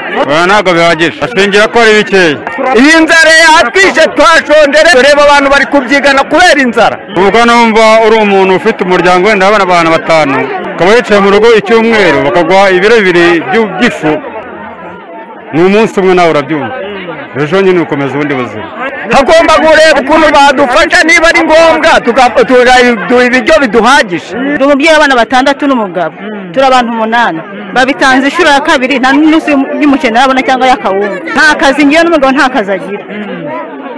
ntabwo bihagije ashingira ko ari bikeya iyi nzara yatwishe twashonje rero tureba abantu bari kubyigana kubera inzara ubwo numva uri umuntu ufite umuryango wenda abana abantu batanu ukaba wicaye mu rugo icyumweru bakaguha ibiro bibiri by'u- by'ifu ni umunsi umwe nawe urabyumva ejo nyine ukomeza ubundi buzima hagomba kureba ukuntu badufasha niba ari ngombwa tuga- tugaduha ibiryo biduhagije umubyeyi w'abana batandatu n'umugabo turi abantu umunani babitanze inshuro ya kabiri nta n'umunsi y'umukene arabona cyangwa y'akawunga nta kazi ngewe n'umugabo nta kazi agira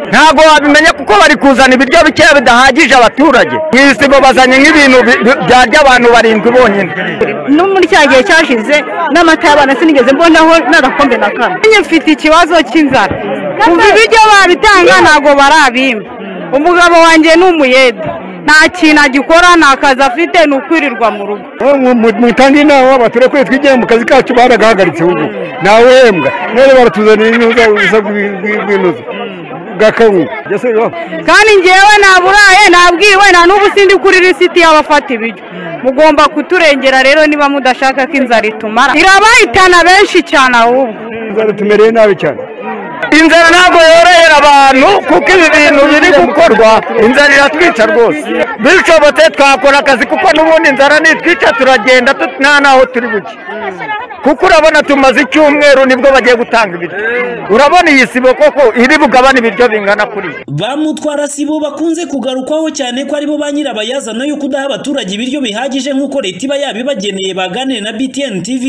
ntabwo wabimenya kuko bari kuzana ibiryo bikeya bidahagije abaturage mu isibo bazanye nk'ibintu bi- bi- byarya abantu barindwi bonyine no muri cya gihe cyashize n'amata y'abana sinigeze mbonaho n'agakombe na kamwe njye mfite ikibazo cy'inzara kuva ibiryo babitanga ntabwo barabimpa umugabo wanjye ni umuyede nta kintu agikora nta kazi afite ni ukwirirwa mu rugo mutange inama abaturage kwe twigenga mu kazi kacu baragahagaritse ubu ntawembwa none baratuzanira inuza ubusa bw'inuza bw'akawunga kandi ngewe naburaye nabwiwe nta n'ubu sindi kuri lisiti y'abafata ibiryo mugomba kuturengera rero niba mudashaka ko inzara itumara irabahitana benshi cyane ahubwo inzara tumereye nabi cyane inzara ntabwo yorohera abantu kuko ibi bintu biri gukorwa inzara iratwica rwose bishobotse twakora akazi kuko n'ubundi inzara nitwica turagenda tut- nta naho turi buke kuko urabona tumaze icyumweru nibwo bagiye gutanga ibiryo urabona iyi sibo koko iri bugabane ibiryo bingana kuri yo ba mutwara sibo bakunze kugarukwaho cyane ko aribo ba nyirabayazana yo kudaha abaturage ibiryo bihagije nk'uko leta iba yabibageneye baganire na btn tv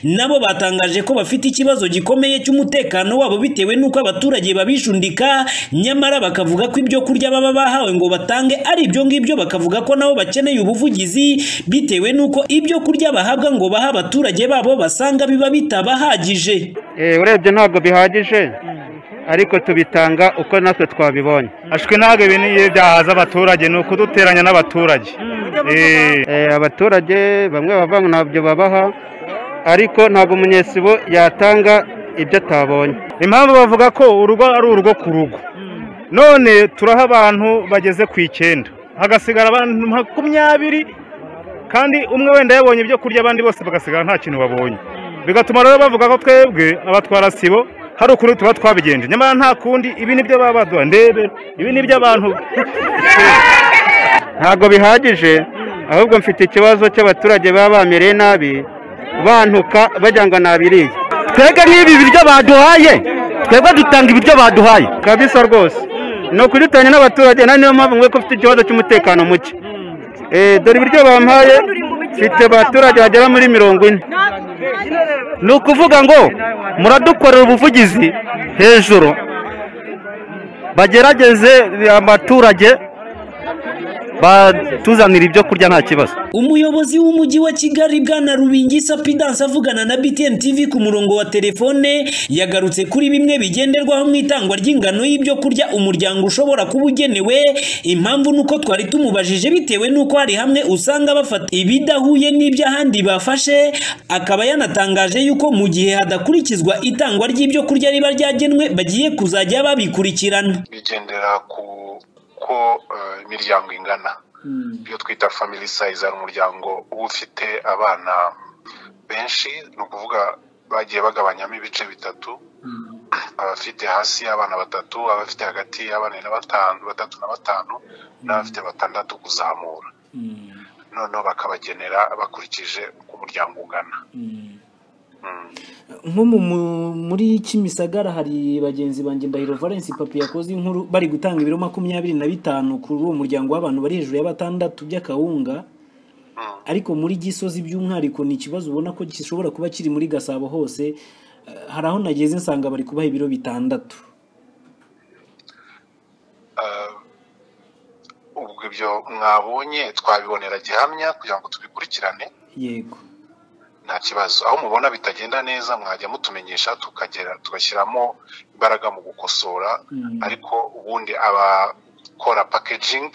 nabo batangaje ko bafite ikibazo gikomeye cy'umutekano wabo bitewe n'uko abaturage babishundika nyamara bakavuga ko ibyo kurya baba bahawe ngo batange ari ibyo ngibyo bakavuga ko nabo bakeneye ubuvugizi bitewe n'uko ibyo kurya bahabwa ngo bahe abaturage babo basanga biba bitabahagije urebye ntabwo bihagije ariko tubitanga uko natwe twabibonye ashwe ntabwo ibi niyo byahaza abaturage ni ukuduteranya n'abaturage Eh, eh, abaturage bamwe bava ntabyo babaha ariko ntabwo umunyesibo yatanga ibyo atabonye impamvu bavuga ko urugo ari urugo ku rugo none turaha abantu bageze ku icyenda hagasigara abantu makumyabiri kandi umwe wenda yabonye ibyo kurya abandi bose bagasigara nta kintu babonye bigatuma rero bavuga ko twebwe abatwara sibo hari ukuntu tuba twabigenje nyamara nta kundi ibi nibyo baba baduha ndebe ibi nibyo abantu ntabwo bihagije ahubwo mfite ikibazo cy'abaturage baba bamereye nabi bantuka bajya ngo nabiriye twebwe nk'ibi biryo baduhaye twebwe dutanga ibiryo baduhaye kabisa rwose ni ukudutanya n'abaturage na niyo mpamvu mwe ko ufite ikibazo cy'umutekano muke Eh, dore ibiryo bampaye mfite abaturage bagera muri mirongo ine ni ukuvuga ngo muradukorera ubuvugizi hejuru bagerageze abaturage batuzanira ibyo kurya nta kibazo umuyobozi w'umujyi wa kigali bwana rubingi sapidanse avugana na btn tv ku murongo wa telefone yagarutse kuri bimwe bigenderwaho mu itangwa ry'ingano y'ibyo kurya umuryango ushobora kuba ugenewe impamvu ni uko twari tumubajije bitewe n'uko hari hamwe usanga bafata ibidahuye n'iby'ahandi bafashe akaba yanatangaje yuko mu gihe hadakurikizwa itangwa ry'ibyo kurya riba ryagenwe bagiye kuzajya babikurikirana bigendera ku ko eh, imiryango ingana iyo twita family size hari umuryango uba ufite abana benshi ni ukuvuga bagiye bagabanyamo ibice bitatu abafite hasi y'abana batatu abafite hagati y'abana na batanu batatu na batanu n'abafite batandatu kuzamura noneho bakabagenera bakurikije uko umuryango ungana nko mu- mu- muri kimisagara hari bagenzi banjye ndahiro valence papi yakoze inkuru bari gutanga ibiro makumyabiri na bitanu kuri uwo muryango w'abantu bari hejuru ya batandatu by'akawunga ariko muri gisozi by'umwihariko ni ikibazo ubona ko gishobora kuba kiri muri gasabo hose Eh, hari aho nageze nsanga bari kubaha ibiro bitandatu ubwo ibyo mwabonye twabibonera gihamya kugira ngo tubikurikirane yego nta kibazo aho mubona bitagenda neza mwajya mutumenyesha tukagera tugashyiramo imbaraga mu gukosora ariko ubundi abakora packaging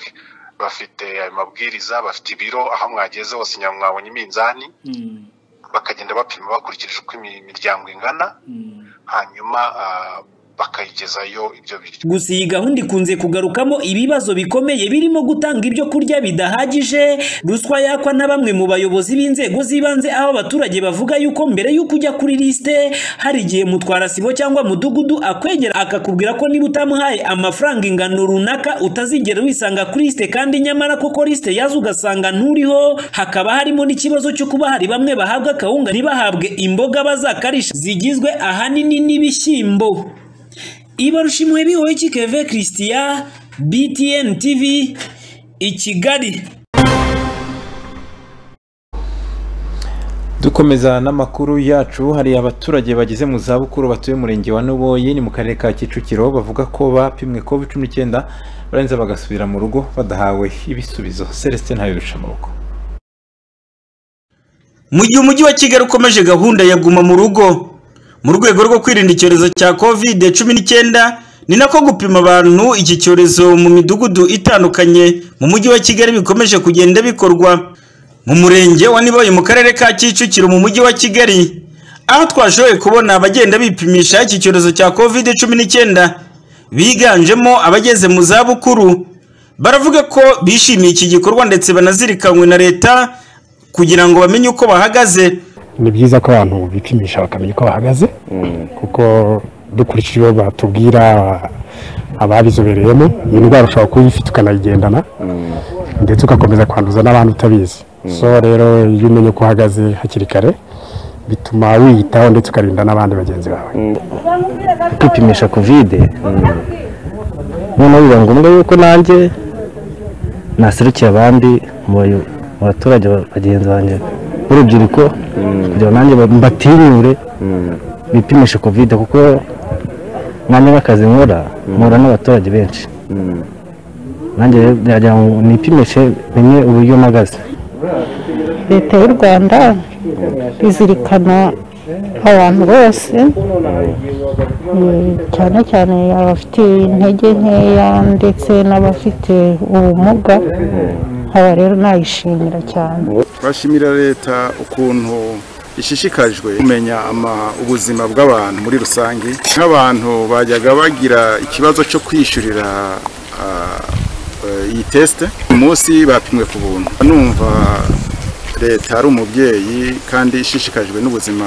bafite ayo mabwiriza bafite ibiro aho mwageze hose nyuma mwabonye iminzani bakagenda bapima bakurikije uko imi- imiryango ingana hanyuma ah, bakayigezayo ibyo biryo gusa iyi gahunda ikunze kugarukamo ibibazo bikomeye birimo gutanga ibyo kurya bidahagije ruswa yakwa na bamwe mu bayobozi b'inzego z'ibanze aho abaturage bavuga yuko mbere y'uko ujya kuri lisite hari igihe mutwarasibo cyangwa mudugudu akwegera akakubwira ko niba utamuhaye amafaranga ingano runaka utazigera wisanga kuri lisite kandi nyamara koko lisite yazo ugasanga nturiho hakaba harimo n'ikibazo cyo kuba hari bamwe bahabwa akawunga ntibahabwe imboga bazakarisha zigizwe ahanini n'ibishyimbo ibarushimwe bihoye kikeve christian btn tv i kigali dukomeza n'amakuru yacu hari abaturage bageze mu zabukuru batuye umurenge wa nuboyi ni mu karere ka kicukiro bavuga ko bapimwe covid cumi n'icyenda barenze bagasubira mu rugo badahawe ibisubizo celestin ntabirusha mu rugo mu gihe umujyi wa kigali ukomeje gahunda ya guma mu rugo mu rwego rwo kwirinda icyorezo cya covid cumi n'icyenda ni nako gupima abantu iki cyorezo mu midugudu itandukanye mu mujyi wa kigali bikomeje kugenda bikorwa mu murenge wa niboye mu karere ka kicukiro mu mujyi wa kigali aho twashoboye kubona abagenda bipimisha iki cyorezo cya covid cumi n'icyenda biganjemo abageze mu zabukuru baravuga ko bishimiye iki gikorwa ndetse banazirikanywe na leta kugira ngo bamenye uko bahagaze ni byiza ko abantu bipimisha bakamenya uko bahagaze kuko dukurikije ibyo batubwira ababizobereyemo iyi ndwara ushobora kuba uyifite ukanayigendana ndetse ugakomeza kwanduza n'abandi utabizi so rero iyo umenya uko uhagaze hakiri kare bituma wiyitaho ndetse ukarinda n'abandi bagenzi bawe kwipimisha kovide noneho biba ngombwa yuko nanjye naserukiye abandi mu bayo- mu baturage ba- bagenzi banjye b'urubyiruko kugira ngo nanjye ba- mbatinyure bipimishe kovide kuko nanjye nk'akazi nkora mpura n'abaturage benshi nanjye rero ngira ngo nipimishe menye uburyo mpagaze leta y'u rwanda izirikana abantu bose mm, cyane cyane abafite intege nkeya ndetse n'abafite ubumuga aba rero nayishimira cyane turashimira leta ukuntu ishishikajwe kumenya ama- ubuzima bw'abantu muri rusange nk'abantu bajyaga bagira ikibazo cyo kwishyurira ah, eh, iyi tesite uyu munsi bapimwe ku buntu numva leta ari umubyeyi kandi ishishikajwe n'ubuzima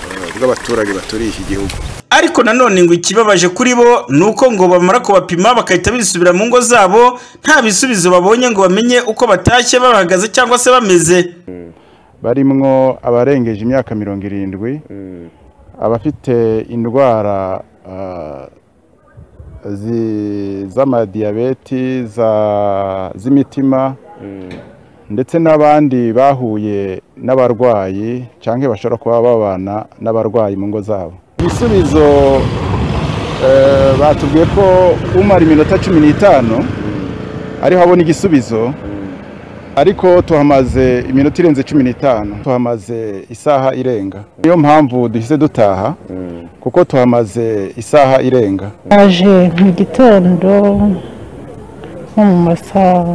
eh, bw'abaturage baturiye iki gihugu ariko nanone ngo ikibabaje kuri bo ni uko ngo bamara kubapima bagahita bisubira mu ngo zabo nta bisubizo babonye ngo bamenye uko batashye bahagaze cyangwa se bameze barimwo abarengeje imyaka mirongo irindwi abafite indwara ah, zi- z'amadiyabeti za- z'imitima ndetse n'abandi bahuye n'abarwayi cyangwa bashobora kuba babana n'abarwayi mu ngo zabo ibisubizo eh, batubwiye ko umara iminota cumi n'itanu ariho abona igisubizo ariko tuhamaze iminota irenze cumi n'itanu tuhamaze isaha irenga niyo mpamvu duhise dutaha kuko tuhamaze isaha irenga naje mu gitondo nko mu masaha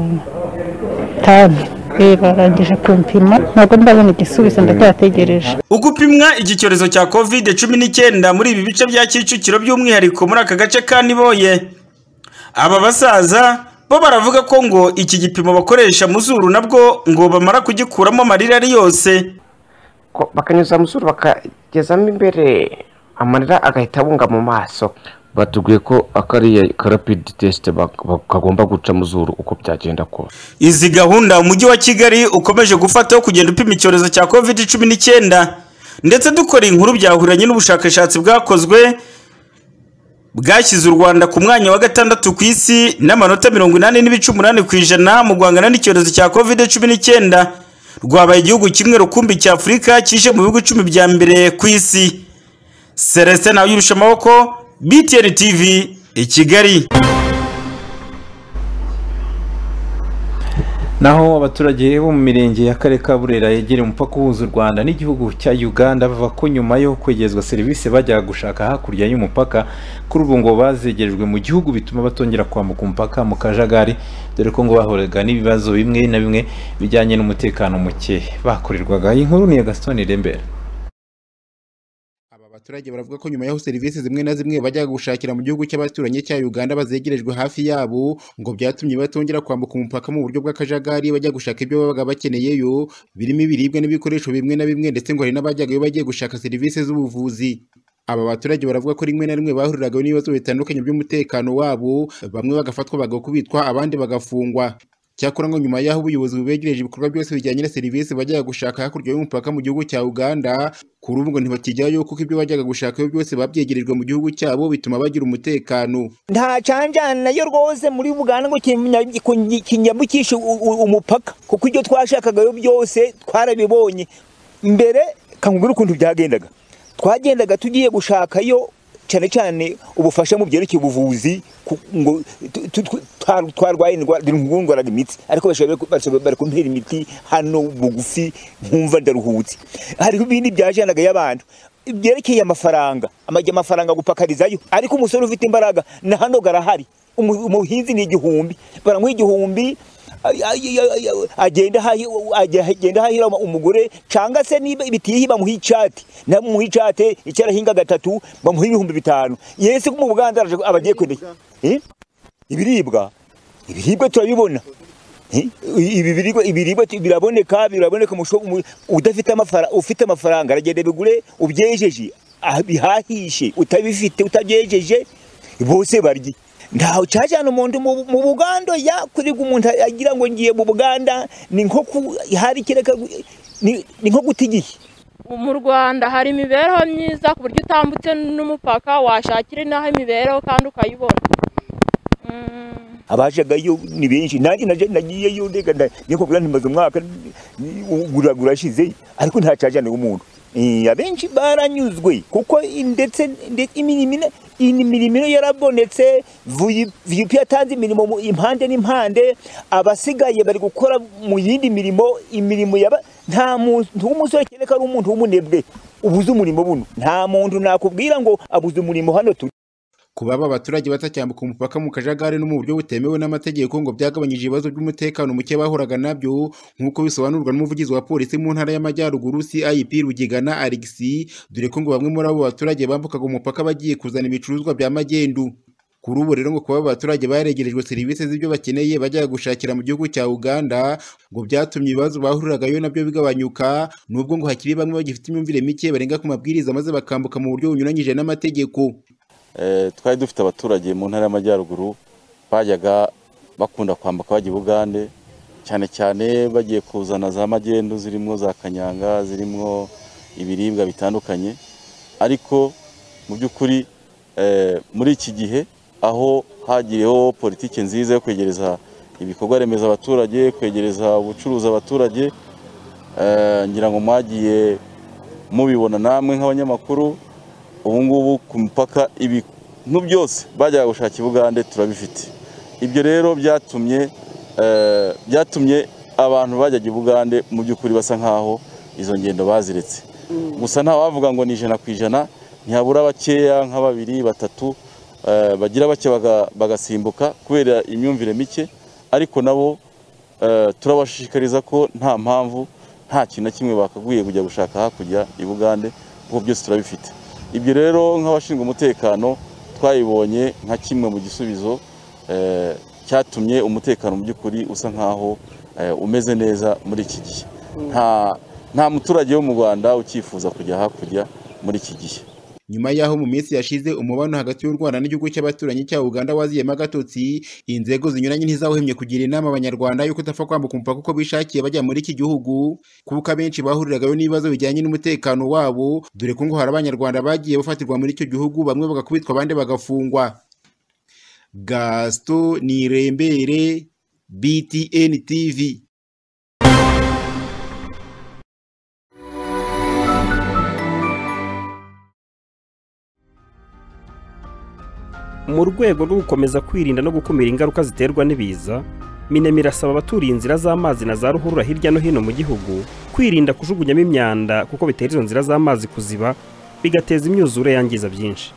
atanu Eh, barangije kumpima ntabwo ndabona igisubizo ndacyategereje ugupimwa iki cyorezo cya covid cumi n'icyenda muri ibi bice bya kicukiro by'umwihariko muri aka gace ka niboye aba basaza bo baravuga ko ngo iki gipimo bakoresha mu zuru nabwo ngo bamara kugikuramo amarira ari yose ko bakanyuza mu zuru bakagezamo imbere amarira agahita abunga mu maso batubwiye ko akariya karapidi tesite kagomba guca mu zuru uko byagenda kose izi gahunda umujyi wa kigali ukomeje gufata yo kugenda upima icyorezo cya covid cumi n'icyenda ndetse dukora inkuru byahuriranye n'ubushakashatsi bwakozwe bwashyize u rwanda ku mwanya wa gatandatu ku isi n'amanota mirongo inani n'ibice umunani ku ijana mu guhangana n'icyorezo cya covid cumi n'icyenda rwabaye igihugu kimwe rukumbi cya afurika kije mu bihugu icumi bya mbere ku isi celestin nawe yirusha amaboko btn tv i kigali naho abaturage bo mu mirenge ya kare ka burera yegereye umupaka uhuza u rwanda n'igihugu cya uganda bavuga ko nyuma yo kwegerezwa serivisi bajyaga gushaka hakurya y'umupaka kuri ubu ngo bazegerejwe mu gihugu bituma batongera kwambuka umupaka mu kajagari dore ko ngo bahoraga n'ibibazo bimwe na bimwe bijyanye n'umutekano muke bakorerwaga iyi nkuru ni iya gaston irembera abaturage baravuga ko nyuma yaho serivisi zimwe na zimwe bajya gushakira mu gihugu cy'abaturanyi cya Uganda bazegerejwe hafi yabo ngo byatumye batongera kwambuka umupaka mu buryo bw'akajagari bajya gushaka ibyo babaga bakeneyeyo birimo ibiribwa n'ibikoresho bimwe na bimwe ndetse ngo hari n'abajyagayo bagiye gushaka serivisi z'ubuvuzi aba baturage baravuga ko rimwe na rimwe bahuriraga n'ibibazo bitandukanye by'umutekano wabo bamwe bagafatwa bagakubitwa abandi bagafungwa cyakora ngo nyuma y'aho ubuyobozi bubegereje ibikorwa byose bijyanye na serivisi bajyaga gushaka hakurya y'umupaka mu gihugu cya uganda kuri ubu ngo ntibakijyayo kuko ibyo bajyaga gushakayo byose babyegerejwe mu gihugu cyabo bituma bagira umutekano nta canjana nayo rwose muri uganda ngo kinyambukishe umupaka kuko ibyo twashakagayo byose twarabibonye mbere kangubwira ukuntu byagendaga twagendaga tugiye gushakayo cyane cyane ubufasha mu byerekeye ubuvuzi ngo twarwaye indwara imitsi ariko bari kumpera imiti hano bugufi nkumva ndaruhutse hariho ibindi byajanaga y'abantu byerekeye amafaranga amajya amafaranga gupakarizayo ariko umusore ufite imbaraga na hano garahari umuhinzi ni igihumbi baramuha igihumbi agenda ahahira umugore cyangwa se niba ibitihi bamuha icate namuha icate icyo arahinga gatatu bamuha ibihumbi bitanu yesi mu buganda aba agiye kwendeye ibiribwa ibiribwa turabibona ibiribwa biraboneka biraboneka udafite amafaranga ufite amafaranga aragenda bigure ubyejeje bihahishe utabifite utabyejeje bose barye ntawe cyajyana umuntu mu buganda yakuribwa umuntu agira ngo ngiye mu buganda ni nko hari kireka ni nko guta igihe mu rwanda hari imibereho myiza ku buryo utambutse n'umupaka washakira inaho imibereho kandi ukayibona abajagayo ni benshi nanjye nagiyeyo ndega niyo kugura ntimaze umwaka guragura ashize ariko nta cyajyana umuntu abenshi baranyuzwe kuko ndetse imirimo yarabonetse viyupi yatanze imirimo impande n'impande abasigaye bari gukora mu yindi mirimo imirimo yaba nta muntu w'umusore cyane ko ari umuntu w'umunebwe ubuze umurimo buno nta muntu nakubwira ngo abuze umurimo hano turi ku baba abaturage batacyambuka umupaka mu kajagari no mu buryo butemewe n'amategeko ngo byagabanyije ibibazo by'umutekano muke bahuraga nabyo nk'uko bisobanurwa n'umuvugizi wa polisi mu ntara y'amajyaruguru cip rugigana alexi dore ko ngo bamwe muri abo baturage bambukaga umupaka bagiye kuzana ibicuruzwa bya magendu kuri ubu rero ngo kuba abaturage baregerejwe serivisi z'ibyo bakeneye bajya gushakira mu gihugu cya uganda ngo byatumye ibibazo bahururagayo nabyo bigabanyuka nubwo ngo hakiri bamwe bagifite imyumvire mike barenga ku mabwiriza maze bakambuka mu buryo bunyuranyije n'amategeko twari dufite abaturage mu ntara y'amajyaruguru bajyaga bakunda kwambuka bajya i bugande cyane cyane bagiye kuzana za magendu zirimo za kanyanga zirimo ibiribwa bitandukanye ariko mu by'ukuri muri iki gihe aho hagiriyeho politiki nziza yo kwegereza ibikorwa remezo abaturage kwegereza ubucuruzi abaturage ngira ngo mwagiye mubibona namwe nk'abanyamakuru ubu ngubu ku mupaka ibintu byose bajyaga gushaka i bugande turabifite ibyo rero byatumye byatumye abantu bajyaga i bugande mu by'ukuri basa nk'aho izo ngendo baziretse gusa nta wavuga ngo ni ijana ku ijana ntihabura bakeya nka babiri batatu eh, bagira bake baga- bagasimbuka kubera imyumvire mike ariko nabo eh, turabashishikariza ko nta mpamvu nta kintu na kimwe bakaguye kujya gushaka hakurya i bugande kuko byose turabifite ibyo rero nk'abashinzwe umutekano twayibonye nka kimwe mu gisubizo eh, cyatumye umutekano mu by'ukuri usa nk'aho eh, umeze neza muri iki gihe nta nta muturage wo mu rwanda ucyifuza kujya hakurya muri iki gihe nyuma y'aho mu minsi yashize umubano hagati y'u rwanda n'igihugu cy'abaturanyi cya uganda waziyemo agatotsi inzego zinyuranye ntizawuhemye kugira inama abanyarwanda yuko utapfa kwambuka umupaka uko bishakiye bajya muri iki gihugu kuko abenshi bahuriragayo n'ibibazo bijyanye n'umutekano wabo dore ko ngo hari abanyarwanda bagiye bafatirwa muri icyo gihugu bamwe bagakubitwa abandi bagafungwa gasito nirembere btn tv mu rwego rwo gukomeza kwirinda no gukumira ingaruka ziterwa n'ibiza minemi irasaba abaturiye inzira z'amazi na za ruhurura hirya no hino mu gihugu kwirinda kujugunyamo imyanda kuko bitera izo nzira z'amazi kuziba bigateza imyuzure yangiza byinshi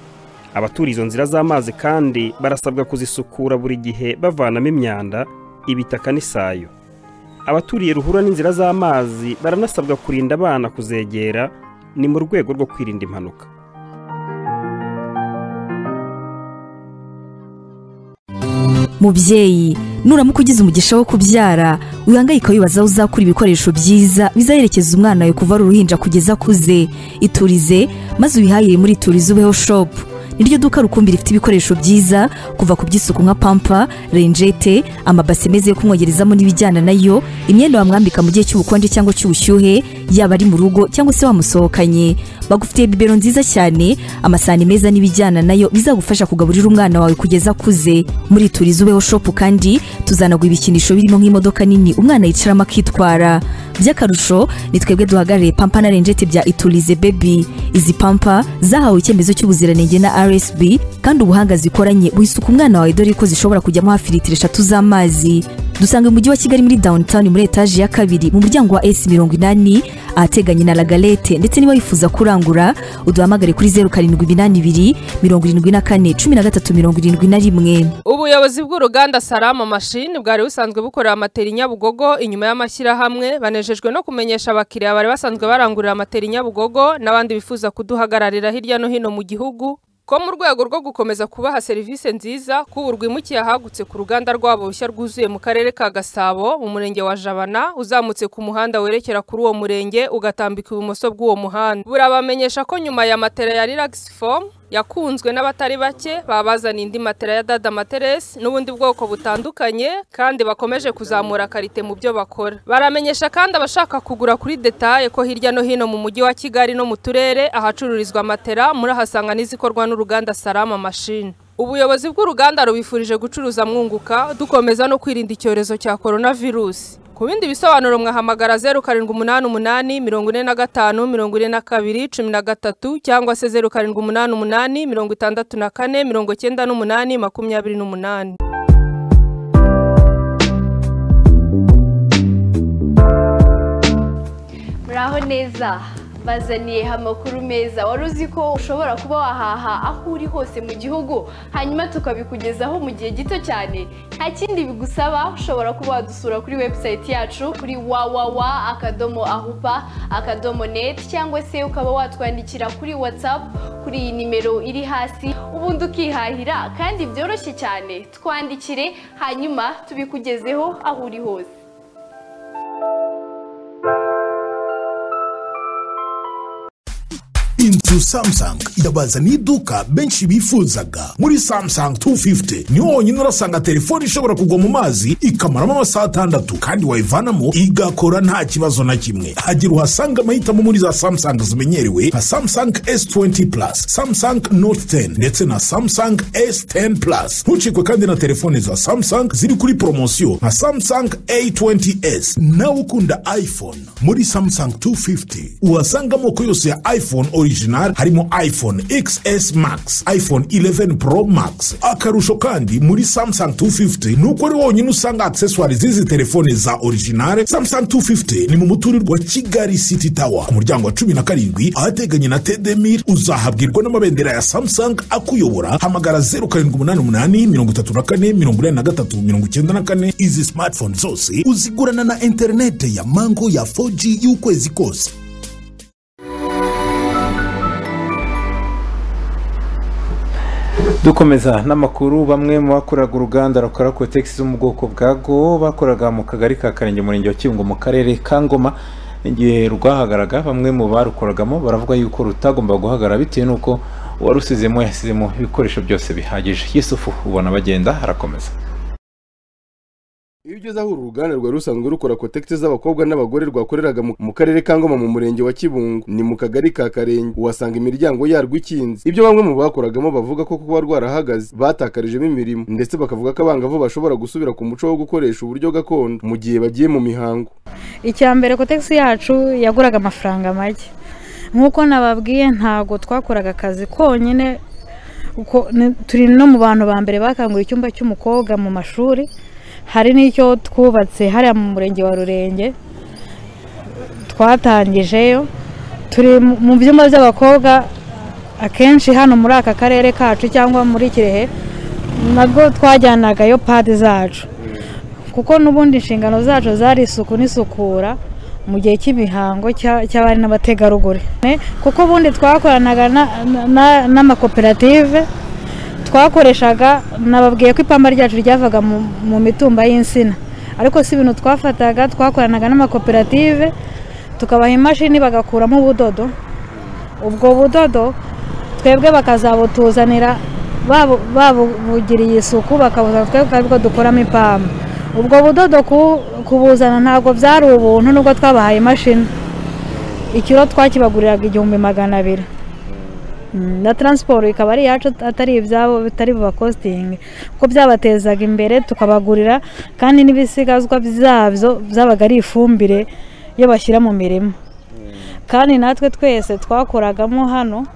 abaturiye izo nzira z'amazi kandi barasabwa kuzisukura buri gihe bavanamo imyanda ibitaka n'isayo abaturiye ruhurura n'inzira z'amazi baranasabwa kurinda abana kuzegera ni mu rwego rwo kwirinda impanuka mubyeyi nuramuka ugize umugisha wo kubyara wihangayika wibaza aho uzakura ibikoresho byiza bizaherekeza umwana wawe kuva ari uruhinja kugeza akuze iturize maze ubihahire muri iturize ubeho shopu niryo duka rukumbi rifite ibikoresho byiza kuva ku by'isuku nka pampa renjete amabase meza yo kumwogerezamo n'ibijyana nayo imyenda wamwambika mu gihe cy'ubukonje cyangwa cy'ubushyuhe yaba ari mu rugo cyangwa se wamusohokanye bagufitiye bibero nziza cyane amasahani meza n'ibijyana nayo bizagufasha kugaburira umwana wawe kugeza akuze muri turiza ubeho shopu kandi tuzanaguha ibikinisho birimo nk'imodoka nini umwana yicaramo akitwara by'akarusho ni twebwe duhagarariye pampa na renjete bya iturize bebi izi pampa zahawe icyemezo cy'ubuziranenge na rsb kandi ubuhanga zikoranye buhisuka umwana wawe dore ko zishobora kujyamo hafi litiro eshatu z'amazi dusanga mu mujyi wa kigali muri downtown muri etaje ya kabiri mu muryango wa s mirongo inani ahateganye na lagalete ndetse niba wifuza kurangura uduhamagare kuri zeru karindwi iminani ibiri mirongo irindwi na kane cumi na gatatu mirongo irindwi na rimwe ubuyobozi bw'uruganda salama mashini bwari busanzwe bukorera amatera i nyabugogo inyuma y'amashyirahamwe banejejwe no kumenyesha abakiriya bari basanzwe barangurira amatera i nyabugogo n'abandi bifuza kuduhagararira hirya no hino mu gihugu ko mu rwego rwo gukomeza kubaha serivisi nziza kuburwa imukiye ahagutse ku ruganda rwabo rushya rwuzuye mu karere ka gasabo mu murenge wa jabana uzamutse ku muhanda werekera kuri uwo murenge ugatambika ibumoso bw'uwo muhanda burabamenyesha ko nyuma ya matera ya relax form yakunzwe n'abatari bake babazana indi matera ya dada materesi n'ubundi bwoko butandukanye kandi bakomeje kuzamura karite mu byo bakora baramenyesha kandi abashaka kugura kuri detaye ko hirya no hino mu mujyi wa kigali no mu turere ahacururizwa matera murahasanga n'izikorwa n'uruganda salama mashini ubuyobozi bw'uruganda rubifurije gucuruza mwunguka dukomeza no kwirinda icyorezo cya coronavirus ku bindi bisobanuro mwahamagara zeru karindwi umunani umunani mirongo ine na gatanu mirongo ine na kabiri cumi na gatatu cyangwa se zeru karindwi umunani umunani mirongo itandatu na kane mirongo cyenda n'umunani makumyabiri n'umunani muraho neza bazaniyeho amakuru meza wari uzi ko ushobora kuba wahaha aho uri hose mu gihugu hanyuma tukabikugezaho mu gihe gito cyane nta kindi bigusaba ushobora kuba wadusura kuri webusayiti yacu kuri wawawa akadomo ahupa akadomo neti cyangwa se ukaba watwandikira kuri watsapu kuri iyi nimero iri hasi ubundi ukihahira kandi byoroshye cyane twandikire hanyuma tubikugezeho aho uri hose inzu samsung irabazaniye iduka benshi bifuzaga muri samsung 250 niho honyine urasanga telefone ishobora kugwa mu mazi ikamaramo amasaha atandatu kandi wayivanamo igakora nta kibazo na kimwe hagira uhasanga amahitamo muri za samsung zimenyerewe nka samsung s20 plus samsung note 10 ndetse na samsung s10 plus ntucikwe kandi na telefone za samsung ziri kuri poromosiyo nka samsung a20s nawe ukunda iphone muri samsung 250 uhasanga amoko yose ya iphone original zihari harimo iphone xs max iphone 11 pro max akarusho kandi muri samsung 250 ni uko ari wonyine usanga accessoires z'izi telefone za originale samsung 250 ni mu muturirwa kigali city tower ku muryango wa cumi na karindwi ahateganye na tdmir uzahabwirwa n'amabendera ya samsung akuyobora hamagara 0788 34 43 94 izi smartphone zose uzigurana na interinete ya mango ya 4g y'ukwezi kose dukomeza n'amakuru bamwe mu bakoraga uruganda rukora kotegisi zo mu bwoko bwa go bakoraga mu kagari ka karenge umurenge wa kibungo mu karere ka ngoma igihe rwahagaraga bamwe mu barukoragamo baravuga yuko rutagomba guhagarara bitewe n'uko uwarusizemo yasizemo ibikoresho byose bihagije yusufu ubona bagenda arakomeza iyo ugeze aho uru ruganda rwari rusanzwe rukora kotegisi z'abakobwa n'abagore rwakoreraga mu- mu karere ka ngoma mu murenge wa kibungo ni mu kagari ka karenge uhasanga imiryango yarwo ikinze ibyo bamwe mu bakoragamo bavuga ko kuba rwarahagaze batakarijemo imirimo ndetse bakavuga ko abangavu bashobora gusubira ku muco wo gukoresha uburyo gakondo mu gihe bagiye mu mihango icya mbere kotegisi yacu yaguraga amafaranga make nk'uko nababwiye ntabwo twakoraga akazi konyine uko- ni- turi no mu bantu ba mbere bakangura icyumba cy'umukobwa mu mashuri hari n'icyo twubatse hariya mu murenge wa rurenge twatangijeyo turi mu mu byumba by'abakobwa akenshi hano muri aka karere kacu cyangwa muri kirehe nabwo twajyanagayo padi zacu kuko n'ubundi inshingano zacu zari isuku n'isukura mu gihe cy'imihango cya- cy'abari n'abategarugori Ne, kuko ubundi twakoranaga na- na- na- n'amakoperative twakoreshaga nababwiye ko ipamba ryacu ryavaga mu mu mitumba y'insina ariko si ibintu twafataga twakoranaga n'amakoperative tukabaha imashini bagakuramo ubudodo ubwo budodo twebwe bakazabutuzanira babu- babuvugiriye isuku bakabuzana twebwe aribwo dukuramo ipamba ubwo budodo ku- kubuzana ntabwo byari ubuntu nubwo twabahaye imashini ikiro twakibaguriraga igihumbi magana abiri Mm, na taransiporo ikaba ari iyacu atari ibyabo bitari bubakositinge kuko byabatezaga imbere tukabagurira kandi n'ibisigazwa byabyo byabaga ari ifumbire iyo bashyira mu mirima kandi natwe twese twakoragamo hano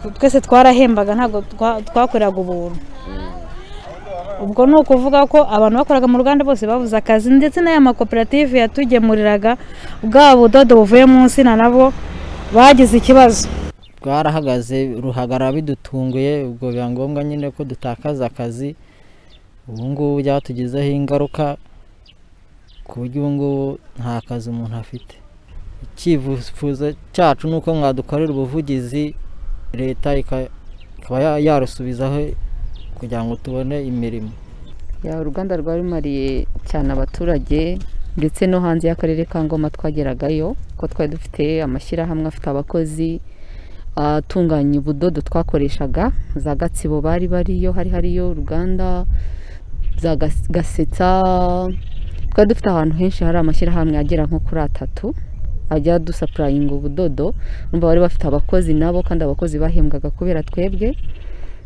tw- twese twarahembaga ntabwo twa- twakoreraga ubuntu ubwo ni ukuvuga ko abantu bakoraga mu ruganda bose babuze akazi ndetse n'aya makoperative yatugemuriraga bwa budodo buvuye mu nsina nabwo bagize ikibazo rwarahagaze ruhagarara bidutunguye ubwo biba ngombwa nyine ko dutakaza akazi ubu ngubu byatugizeho ingaruka ku buryo ubu ngubu nta kazi umuntu afite icyifuzo cyacu ni uko mwadukorera ubuvugizi leta ika- ikaba ya- yarusubizaho kugira ngo tubone imirimo ya uruganda rwa rumariye cyane abaturage ndetse no hanze y'akarere ka ngoma twageragayo ko twari dufite amashyirahamwe afite abakozi atunganya ubudodo twakoreshaga za gatsibo bari bariyo hari hariyo uruganda za Gas- gasetsa twari dufite ahantu henshi hari amashyirahamwe agera nko kuri atatu ajya dusapurayinga ubudodo urumva bari bafite abakozi nabo kandi abakozi bahembwaga kubera twebwe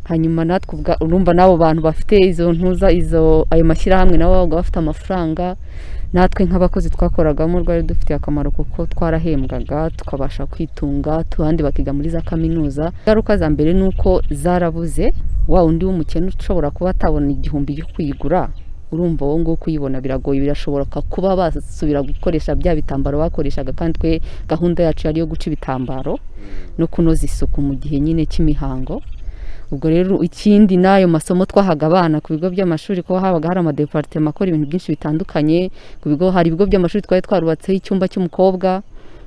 hanyuma natwe ubwa- urumva n'abo bantu bafite izo ntuza izo ayo mashyirahamwe nabo babaga bafite amafaranga natwe nk'abakozi twakoragamo rwari dufitiye akamaro kuko twarahembwaga tukabasha kwitunga abandi bakiga muri za kaminuza ingaruka za mbere ni uko zarabuze wa undi w'umukene ushobora kuba atabona igihumbi cyo kuyigura urumva uwo nguwo kuyibona biragoye birashoboka kuba basubira gukoresha bya bitambaro bakoreshaga kandi twe gahunda yacu yari iyo guca ibitambaro no kunoza isuku mu gihe nyine cy'imihango ubwo rero ikindi n'ayo masomo twahaga abana ku bigo by'amashuri kuba habaga hari amadeparitema akora ibintu byinshi bitandukanye ku bigo hari ibigo by'amashuri twari twarubatseho icyumba cy'umukobwa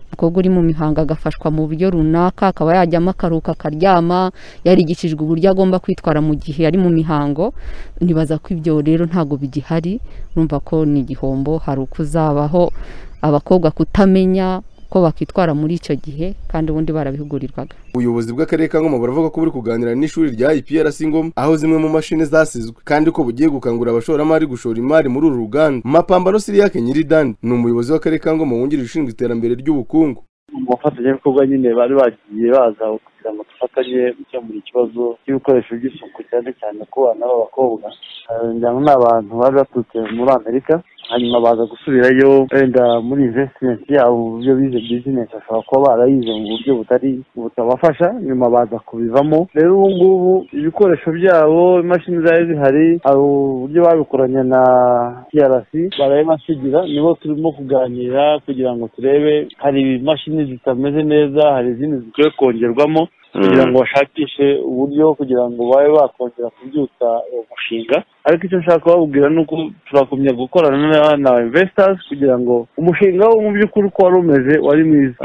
umukobwa uri mu mihango agafashwa mu buryo runaka akaba yajyamo akaruhuka akaryama yarigishijwe uburyo agomba kwitwara mu gihe yari mu mihango nibaza ko ibyo rero ntabwo bigihari urumva ko ni igihombo hari uko uzabaho abakobwa kutamenya ko bakwitwara muri icyo gihe kandi ubundi barabihugurirwaga ubuyobozi bw'akarere ka ngoma buravuga ko buri kuganira n'ishuri rya iprc ngoma aho zimwe mu mashini zasizwe kandi ko bugiye gukangurira abashoramari gushora imari muri uru ruganda mapambano siriyake nyiridandi ni umuyobozi w'akarere ka ngoma wungirije ushinzwe iterambere ry'ubukungu mu bafatanyabikorwa nyine bari bagiye baza kugira ngo dufatanye gukemura ikibazo cy'ibikoresho by'isuku cyane cyane ku bana b'abakobwa Eh, ngira ngo ni abantu bari baturutse muri amerika hanyuma baza gusubirayo wenda muri investment yabo mu buryo bize business bashobora kuba barayize mu buryo butari butabafasha nyuma baza kubivamo rero ubu ngubu ibikoresho byabo imashini zari zihari hari uburyo babikoranye na TRC barabibasigira nibo turimo kuganira kugira ngo turebe hari imashini zitameze neza hari izindi zikwiye kongerwamo kugira ngo bashakishe uburyo kugira ngo babe bakongera kubyutsa uwo mushinga ariko icyo nshaka kubabwira ni uko turakomye gukorana na investors kugira ngo umushinga wo mu by'ukuri uko wari umeze wari mwiza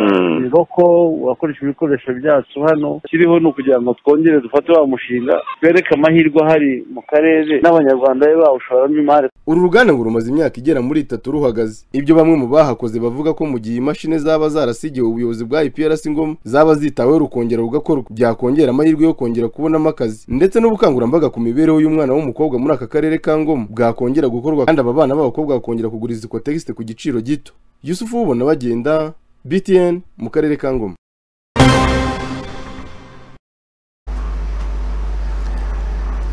rero ko urakoresha ibikoresho byacu hano kiriho ni ukugira ngo twongere dufate wa mushinga twereke amahirwe ahari mu karere n'abanyarwanda be bawushoramo imari uru ruganda ngo rumaze imyaka igera muri itatu ruhagaze ibyo bamwe mu bahakoze bavuga ko mu gihe imashini zaba zarasigiwe ubuyobozi bwa IPRC ngo zaba zitaweho rukongera rugakorwa byakongera amahirwe yo kongera kubonamo akazi ndetse n'ubukangurambaga ku mibereho y'umwana w'umukobwa muri aka karere ka ngoma bwakongera gukorwa kandi aba bana b'abakobwa bakongera kugura izi kotegiste ku giciro gito yusufu wubona bagenda btn mu karere ka ngoma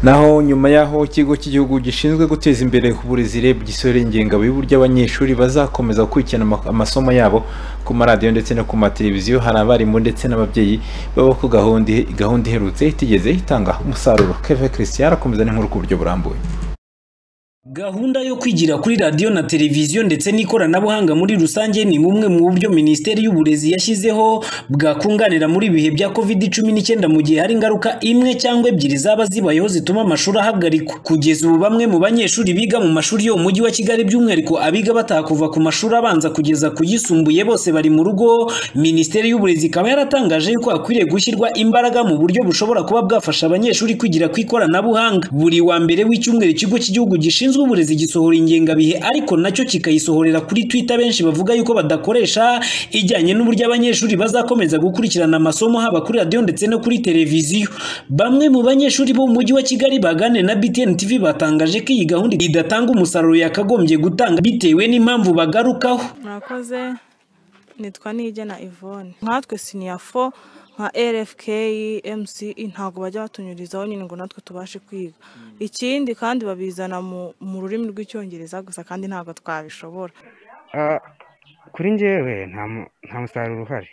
naho nyuma y'aho ikigo cy'igihugu gishinzwe guteza imbere uburezi reb gisore ingengabihe uburyo abanyeshuri bazakomeza gukurikirana ama- amasomo yabo ku maradiyo ndetse no ku mateleviziyo hari abarimu ndetse n'ababyeyi baba ko gahunda gahunda iherutse itigeze itanga umusaruro keve christian arakomeza n'inkuru ku buryo burambuye Gahunda yo kwigira kuri radiyo na televiziyo ndetse n'ikoranabuhanga muri rusange ni bumwe mu buryo Minisiteri y'Uburezi yashyizeho bwakunganira muri ibihe bya COVID-19 mu gihe hari ingaruka imwe cyangwa ebyiri zaba zibayeho zituma amashuri ahagarikwa. Kugeza ubu bamwe mu banyeshuri biga mu mashuri yo mu mujyi wa Kigali by'umwihariko abiga bataha kuva ku mashuri abanza kugeza ku yisumbuye bose bari mu rugo, Minisiteri y'Uburezi ikaba yaratangaje yuko hakwiriye gushyirwa imbaraga mu buryo bushobora kuba bwafasha abanyeshuri kwigira ku ikoranabuhanga. Buri wa mbere w'icyumweru ikigo cy'igihugu gishinzwe gishinzwe uburezi gisohora ingengabihe ariko nacyo kikayisohorera kuri Twitter benshi bavuga yuko badakoresha ijyanye n'uburyo abanyeshuri bazakomeza gukurikirana amasomo haba kuri radiyo ndetse no kuri televiziyo bamwe mu banyeshuri bo mu mujyi wa Kigali baganiriye na BTN TV batangaje ko iyi gahunda idatanga umusaruro yakagombye gutanga bitewe n'impamvu bagarukaho murakoze nitwa nigena ivone nkatwe siniya fo nka rfk mce ntabwo bajya batunyurizaho nyine ngo natwe tubashe kwiga ikindi kandi babizana mu- mu rurimi rw'icyongereza gusa kandi ntabwo twabishobora Ah, kuri njyewe nta mu- nta musaruro uhari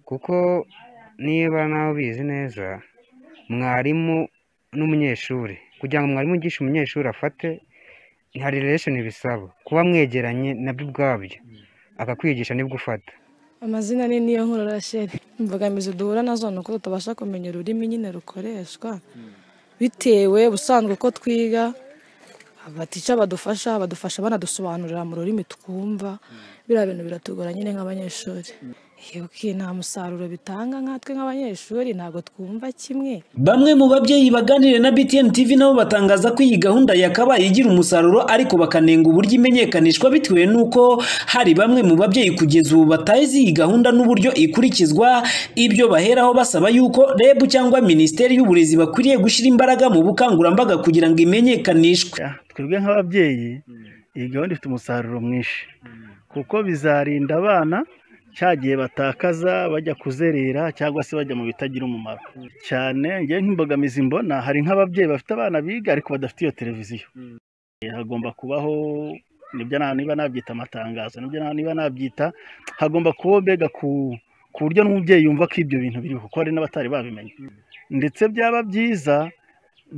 kuko niba nawe ubizi neza mwarimu n'umunyeshuri kugira ngo mwarimu yigishe umunyeshuri afate hari relation bisaba kuba mwegeranye nabyo ubwabyo akakwigisha nibwo ufata amazina ni niyo nkuru rasheri imbogamizi duhura nazo ni uko tutabasha kumenya ururimi nyine rukoreshwa bitewe ubusanzwe ko twiga abatica badufasha badufasha banadusobanurira mu rurimi twumva biriya bintu biratugora nyine nk'abanyeshuri yuki nta musaruro bitanga nkatwe nk'abanyeshuri ntabwo twumva kimwe Bamwe mu babyeyi baganiriye na BTN TV nabo batangaza ko iyi gahunda yakabaye igira umusaruro ariko bakanenga uburyo imenyekanishwa bitewe n'uko hari bamwe mu babyeyi kugeza ubu batazi iyi gahunda n'uburyo ikurikizwa ibyo baheraho basaba yuko REB cyangwa Minisiteri y'Uburezi bakwiriye gushyira imbaraga mu bukangurambaga kugira ngo imenyekanishwe twebwe nk'ababyeyi iyi gahunda ifite umusaruro mwinshi kuko bizarinda abana cya gihe batakaza bajya kuzerera cyangwa se bajya mu bitagira umumaro cyane ngewe nk'imbogamizi mbona hari nk'ababyeyi bafite abana biga ariko badafite iyo televiziyo Eh, hagomba kubaho nibyo na- niba nabyita amatangazo nibyo na- niba nabyita hagomba kubaho mbega ku ku buryo n'umubyeyi yumva ko ibyo bintu biriho kuko hari n'abatari babimenya ndetse byaba byiza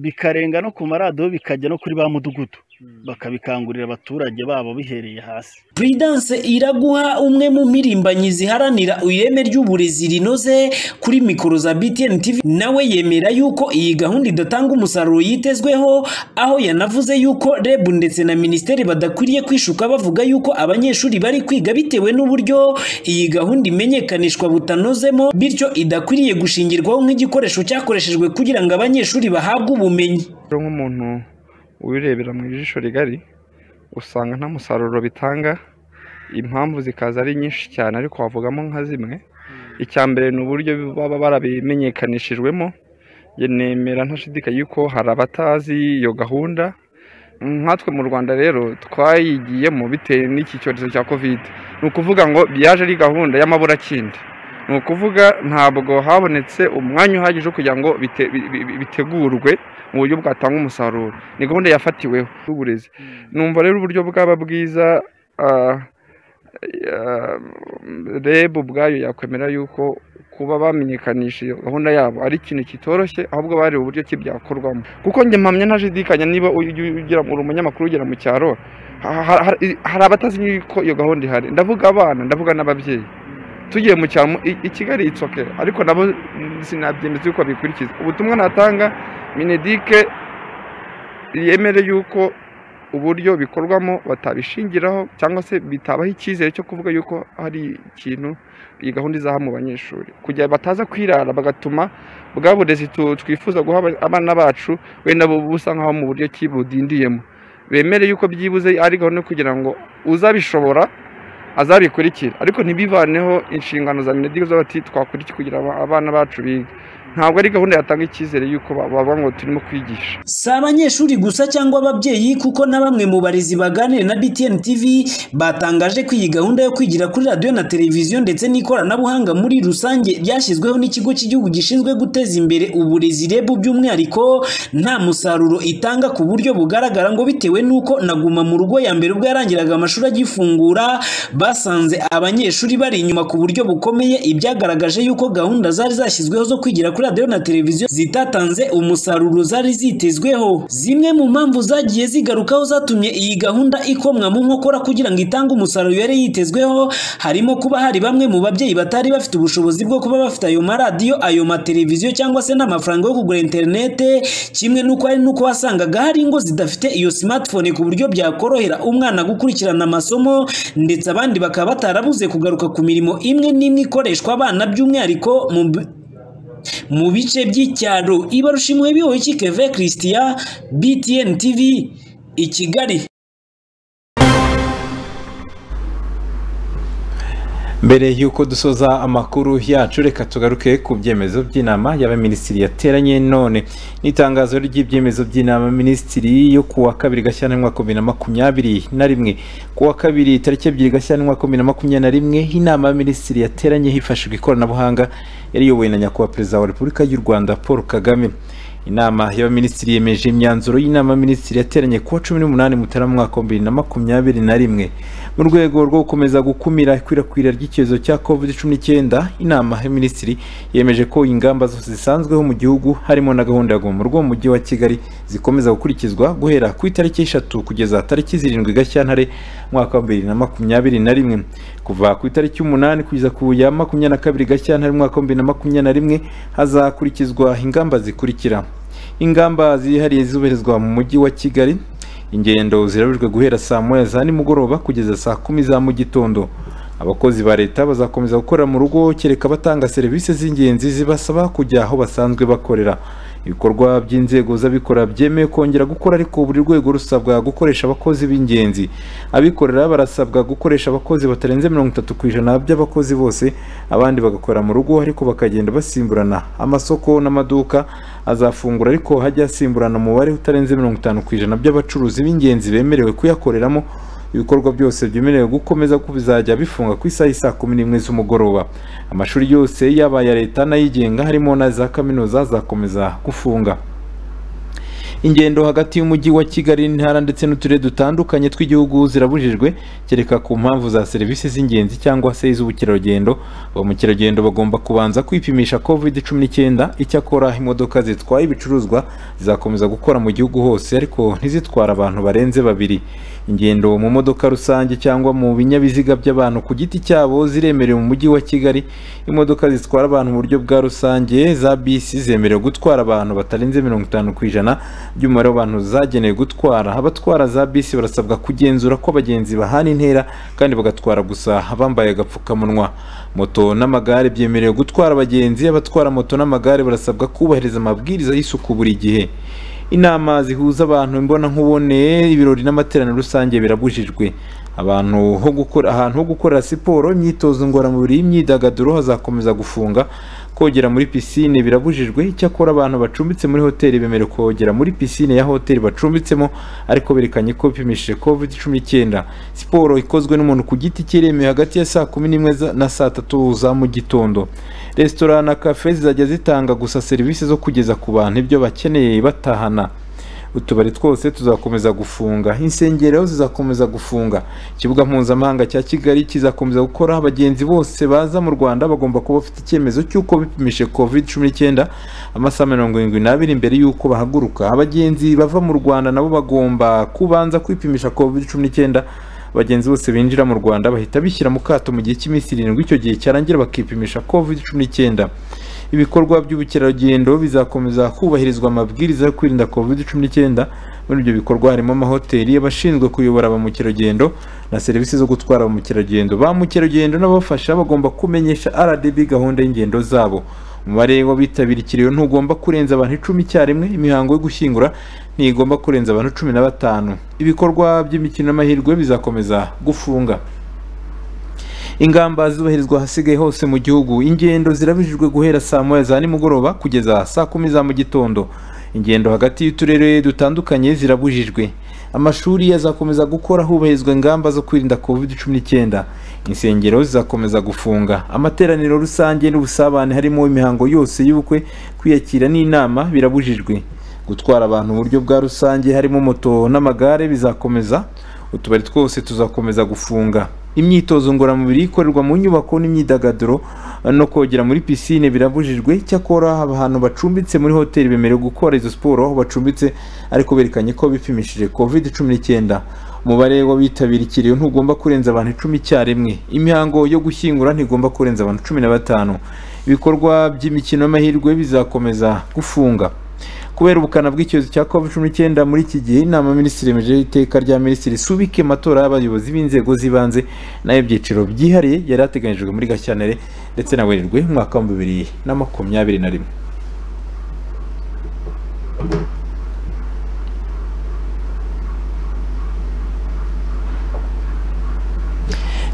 bikarenga no ku maradiyo bikajya no kuri ba mudugudu bakabikangurira abaturage babo bihereye hasi Prudence Iraguha umwe mu mpirimbanyi ziharanira ireme ry'uburezi rinoze kuri mikoro za BTN TV nawe yemera yuko iyi gahunda idatanga umusaruro yitezweho aho yanavuze yuko REB ndetse na Minisiteri badakwiriye kwishuka bavuga yuko abanyeshuri bari kwiga bitewe n'uburyo iyi gahunda imenyekanishwa butanozemo bityo idakwiriye gushingirwaho nk'igikoresho cyakoreshejwe kugira ngo abanyeshuri bahabwe ubumenyi rero nk'umuntu ubirebera mu ijisho rigari usanga nta musaruro bitanga impamvu zikaza ari nyinshi cyane ariko wavugamo nka zimwe icya mbere ni uburyo baba barabimenyekanishijwemo Ye- nemera ntashidikanya yuko hari abatazi iyo gahunda nkatwe mu rwanda rero twayigiyemo bitewe n'iki cyorezo cya kovide ni ukuvuga ngo byaje ari gahunda y'amaburakindi ni ukuvuga ntabwo habonetse umwanya uhagije wo kugira ngo bite- bi- bi- bitegurwe mu buryo bwatanga umusaruro ni gahunda yafatiweho y'uburezi numva rero uburyo bwaba bwiza ah, ah, reb ubwayo yakwemera yuko kuba bamenyekanisha iyo gahunda yabo ari ikintu kitoroshye ahubwo bareba uburyo ki byakorwamo kuko njye mpamya ntajidikanya niba ujya ugira uri umunyamakuru ugera mu cyaro ha- ha- ha- hari abatazi yuko iyo gahunda ihari ndavuga abana ndavuga n'ababyeyi tugiye mu cyaro i- i kigali itsoke ariko nabo sinabyemeza yuko babikurikiza ubutumwa natanga minedike yemere yuko uburyo bikorwamo batabishingiraho cyangwa se bitabaho icyizere cyo kuvuga yuko hari ikintu iyi gahunda izaha mu banyeshuri kugira bataza kwirara bagatuma bwa burezi tu- twifuza guha aba- abana bacu wenda bu- busa nk'aho mu buryo ki budindiyemo bemere yuko byibuze ari gahunda yo kugira ngo uzabishobora azabikurikira ariko ntibivaneho inshingano za minedigo z'abati twakurikira kugira aba- abana bacu bige ntabwo ari gahunda yatanga icyizere yuko ba- bavuga ngo turimo kwigisha si abanyeshuri gusa cyangwa ababyeyi kuko na bamwe mu barezi baganira na BTN TV batangaje ko iyi gahunda yo kwigira kuri radiyo na televiziyo ndetse n'ikoranabuhanga muri rusange ryashyizweho n'ikigo cy'igihugu gishinzwe guteza imbere uburezi REB by'umwihariko nta musaruro itanga ku buryo bugaragara ngo bitewe n'uko naguma mu rugo ya mbere ubwo yarangiraga amashuri agifungura basanze abanyeshuri bari inyuma ku buryo bukomeye ibyagaragaje yuko gahunda zari zashyizweho zo kwigira kuri radiyo na televiziyo zitatanze umusaruro zari zitezweho zimwe mu mpamvu zagiye zigarukaho zatumye iyi gahunda ikomwa mu nkokora kugira ngo itange umusaruro yari yitezweho harimo kuba hari bamwe mu babyeyi batari bafite ubushobozi bwo kuba bafite ayo maradiyo ayo mateleviziyo cyangwa se n'amafaranga yo kugura interinete kimwe n'uko hari n'uko wasangaga hari ingo zidafite iyo smartphone ku buryo byakorohera umwana gukurikirana amasomo ndetse abandi bakaba batarabuze kugaruka ku mirimo imwe n'imwe ikoreshwa abana by'umwihariko mu bi- mu bice by'icyaro ibarushimwe bihoye kikeve christian btn tv i kigali mbere y'uko dusoza amakuru yacu reka tugaruke ku byemezo by'inama y'abaminisitiri yateranye none n'itangazo ry'ibyemezo by'inama minisitiri yo ku wa kabiri gashyantare umwaka wa bibiri na makumyabiri na rimwe ku wa kabiri tariki ebyiri gashyantare umwaka wa bibiri na makumyabiri na rimwe inama y'abaminisitiri yateranye hifashishijwe ikoranabuhanga yari iyobowe na nyakubahwa perezida wa repubulika y'u rwanda paul kagame inama y'abaminisitiri yemeje imyanzuro y'inama minisitiri yateranye kuwa cumi n'umunani mutarama umwaka wa bibiri na makumyabiri na rimwe mu rwego rwo gukomeza gukumira ikwirakwira ry'icyorezo cya covid cumi n'icyenda inama y'abaminisitiri yemeje ko ingamba zose zisanzweho mu gihugu harimo na gahunda ya guma mu rugo mu mujyi wa kigali zikomeza gukurikizwa guhera ku itariki eshatu kugeza tariki zirindwi gashyantare umwaka wa bibiri na makumyabiri na rimwe kuva ku itariki y'umunani kugeza ku ya makumyabiri na kabiri gashyantare umwaka wa bibiri na makumyabiri na rimwe hazakurikizwa ingamba zikurikira ingamba zihariye zubahirizwa mu mujyi wa kigali ingendo zirabujwe guhera saa moya za nimugoroba kugeza saa kumi za mu gitondo abakozi ba leta bazakomeza gukorera mu rugo kereka batanga serivisi z'ingenzi zibasaba kujya aho basanzwe bakorera ibikorwa by'inzego z'abikorera byemewe kongera gukora ariko buri rwego rusabwa gukoresha abakozi b'ingenzi abikorera barasabwa gukoresha abakozi batarenze mirongo itatu ku ijana by'abakozi bose abandi bagakorera mu rugo ariko bakagenda basimburana amasoko n'amaduka azafungura ariko hajya hasimburana umubare utarenze mirongo itanu ku ijana by'abacuruzi b'ingenzi bemerewe kuyakoreramo ibikorwa byose byemerewe gukomeza ko bizajya bifunga ku isaha y'i saa kumi n'imwe z'umugoroba amashuri yose yaba aya leta n'ayigenga harimo na za kaminuza zakomeza gufunga ingendo hagati y'umujyi wa kigali n'intara ndetse n'uturere dutandukanye tw'igihugu zirabujijwe kereka ku mpamvu za serivisi z'ingenzi cyangwa se iz'ubukerarugendo ba mukerarugendo bagomba kubanza kwipimisha covid cumi n'icyenda icyakora imodoka zitwaye ibicuruzwa zizakomeza gukora mu gihugu hose ariko ntizitwara abantu barenze babiri ingendo mu modoka rusange cyangwa mu binyabiziga by'abantu ku giti cyabo ziremerewe mu mujyi wa kigali imodoka zitwara abantu mu buryo bwa rusange za bisi zemerewe gutwara abantu batarenze mirongo itanu ku ijana by'umubare w'abantu zagenewe gutwara abatwara za bisi barasabwa kugenzura ko abagenzi bahana intera kandi bagatwara gusa bambaye agapfukamunwa moto n'amagare byemerewe gutwara abagenzi abatwara moto n'amagare barasabwa kubahiriza amabwiriza y'isuku buri gihe inama zihuza abantu imbonankubone ibirori n'amateraniro rusange birabujijwe abantu ho gukora ahantu ho gukorera siporo imyitozo ngororamubiri y'imyidagaduro hazakomeza gufunga kogera muri pisine birabujijwe icyakora abantu bacumbitse muri hoteli bemerewe kogera muri pisine ya hoteli bacumbitsemo ariko berekanye ko bipimishije covid cumi n'icyenda siporo ikozwe n'umuntu ku giti cye iremewe hagati ya saa kumi n'imwe za- na saa tatu za mu gitondo resitora na kafe zizajya zitanga gusa serivisi zo kugeza ku bantu ibyo bakeneye batahana utubari twose tuzakomeza gufunga insengero zizakomeza gufunga ikibuga mpuzamahanga cya kigali kizakomeza gukora abagenzi bose baza mu rwanda bagomba kuba bafite icyemezo cy'uko bipimishije covid cumi n'icyenda amasaha mirongo irindwi n'abiri mbere y'uko bahaguruka abagenzi bava mu rwanda nabo bagomba kubanza kwipimisha covid cumi n'icyenda abagenzi bose binjira mu rwanda bahita bishyira mu kato mu gihe cy'iminsi irindwi icyo gihe cyarangira bakipimisha covid cumi n'icyenda ibikorwa by'ubukerarugendo bizakomeza kubahirizwa amabwiriza yo kwirinda covid cumi n'icyenda muri ibyo bikorwa harimo amahoteli abashinzwe kuyobora ba mukerarugendo na serivisi zo gutwara ba mukerarugendo ba mukerarugendo n'ababafasha bagomba kumenyesha rdb gahunda y'ingendo zabo umubare w'abitabira ikiriyo ntugomba kurenza abantu icumi icyarimwe imihango yo gushyingura ntigomba kurenza abantu cumi na batanu ibikorwa by'imikino n'amahirwe bizakomeza gufunga ingamba zubahirizwa ahasigaye hose mu gihugu ingendo zirabujijwe guhera saa moya za nimugoroba kugeza saa kumi za mu gitondo ingendo hagati y'uturere dutandukanye zirabujijwe amashuri azakomeza gukora hubahirizwa ingamba zo kwirinda covid cumi n'icyenda insengero zizakomeza gufunga amateraniro rusange n'ubusabane harimo imihango yose y'ubukwe kwiyakira n'inama birabujijwe gutwara abantu mu buryo bwa rusange harimo moto n'amagare bizakomeza utubari twose tuzakomeza gufunga imyitozo ngororamubiri ikorerwa mu nyubako n'imyidagaduro no kogera muri pisine birabujijwe icyakora abantu bacumbitse muri hoteli bemerewe gukora izo siporo aho bacumbitse ariko berekanye ko bipimishije covid cumi n'icyenda umubare w'abitabira ikiriyo ntugomba kurenza abantu icumi icyarimwe imihango yo gushyingura ntigomba kurenza abantu cumi na batanu ibikorwa by'imikino y'amahirwe bizakomeza gufunga kubera ubukana bw'icyorezo cya covid cumi n'icyenda muri iki gihe inama minisitiri yemeje iteka rya minisitiri subika amatora y'abayobozi b'inzego z'ibanze n'ayo byiciro byihariye yari ateganyijwe muri gashyantare ndetse na werurwe mu mwaka w'ibihumbi bibiri na makumyabiri na rimwe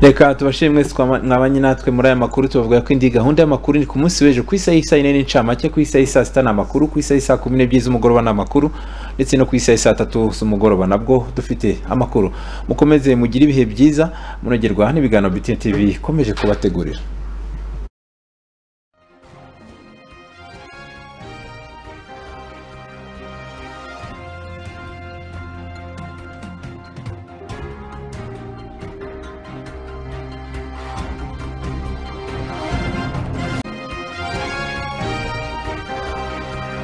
reka tubashire mwese kwa- mwabanye natwe muri aya makuru tubavuga ko indi gahunda y'amakuru ni ku munsi w'ejo ku isaha y'isaha yine n'incamake ku isaha y'isaa sita ni amakuru ku isaha y'isaa kumi n'ebyiri z'umugoroba ni amakuru ndetse no ku isaha y'isaa tatu z'umugoroba nabwo dufite amakuru mukomeze mugire ibihe byiza munogerwa n'ibiganiro biti tv ikomeje kubategurira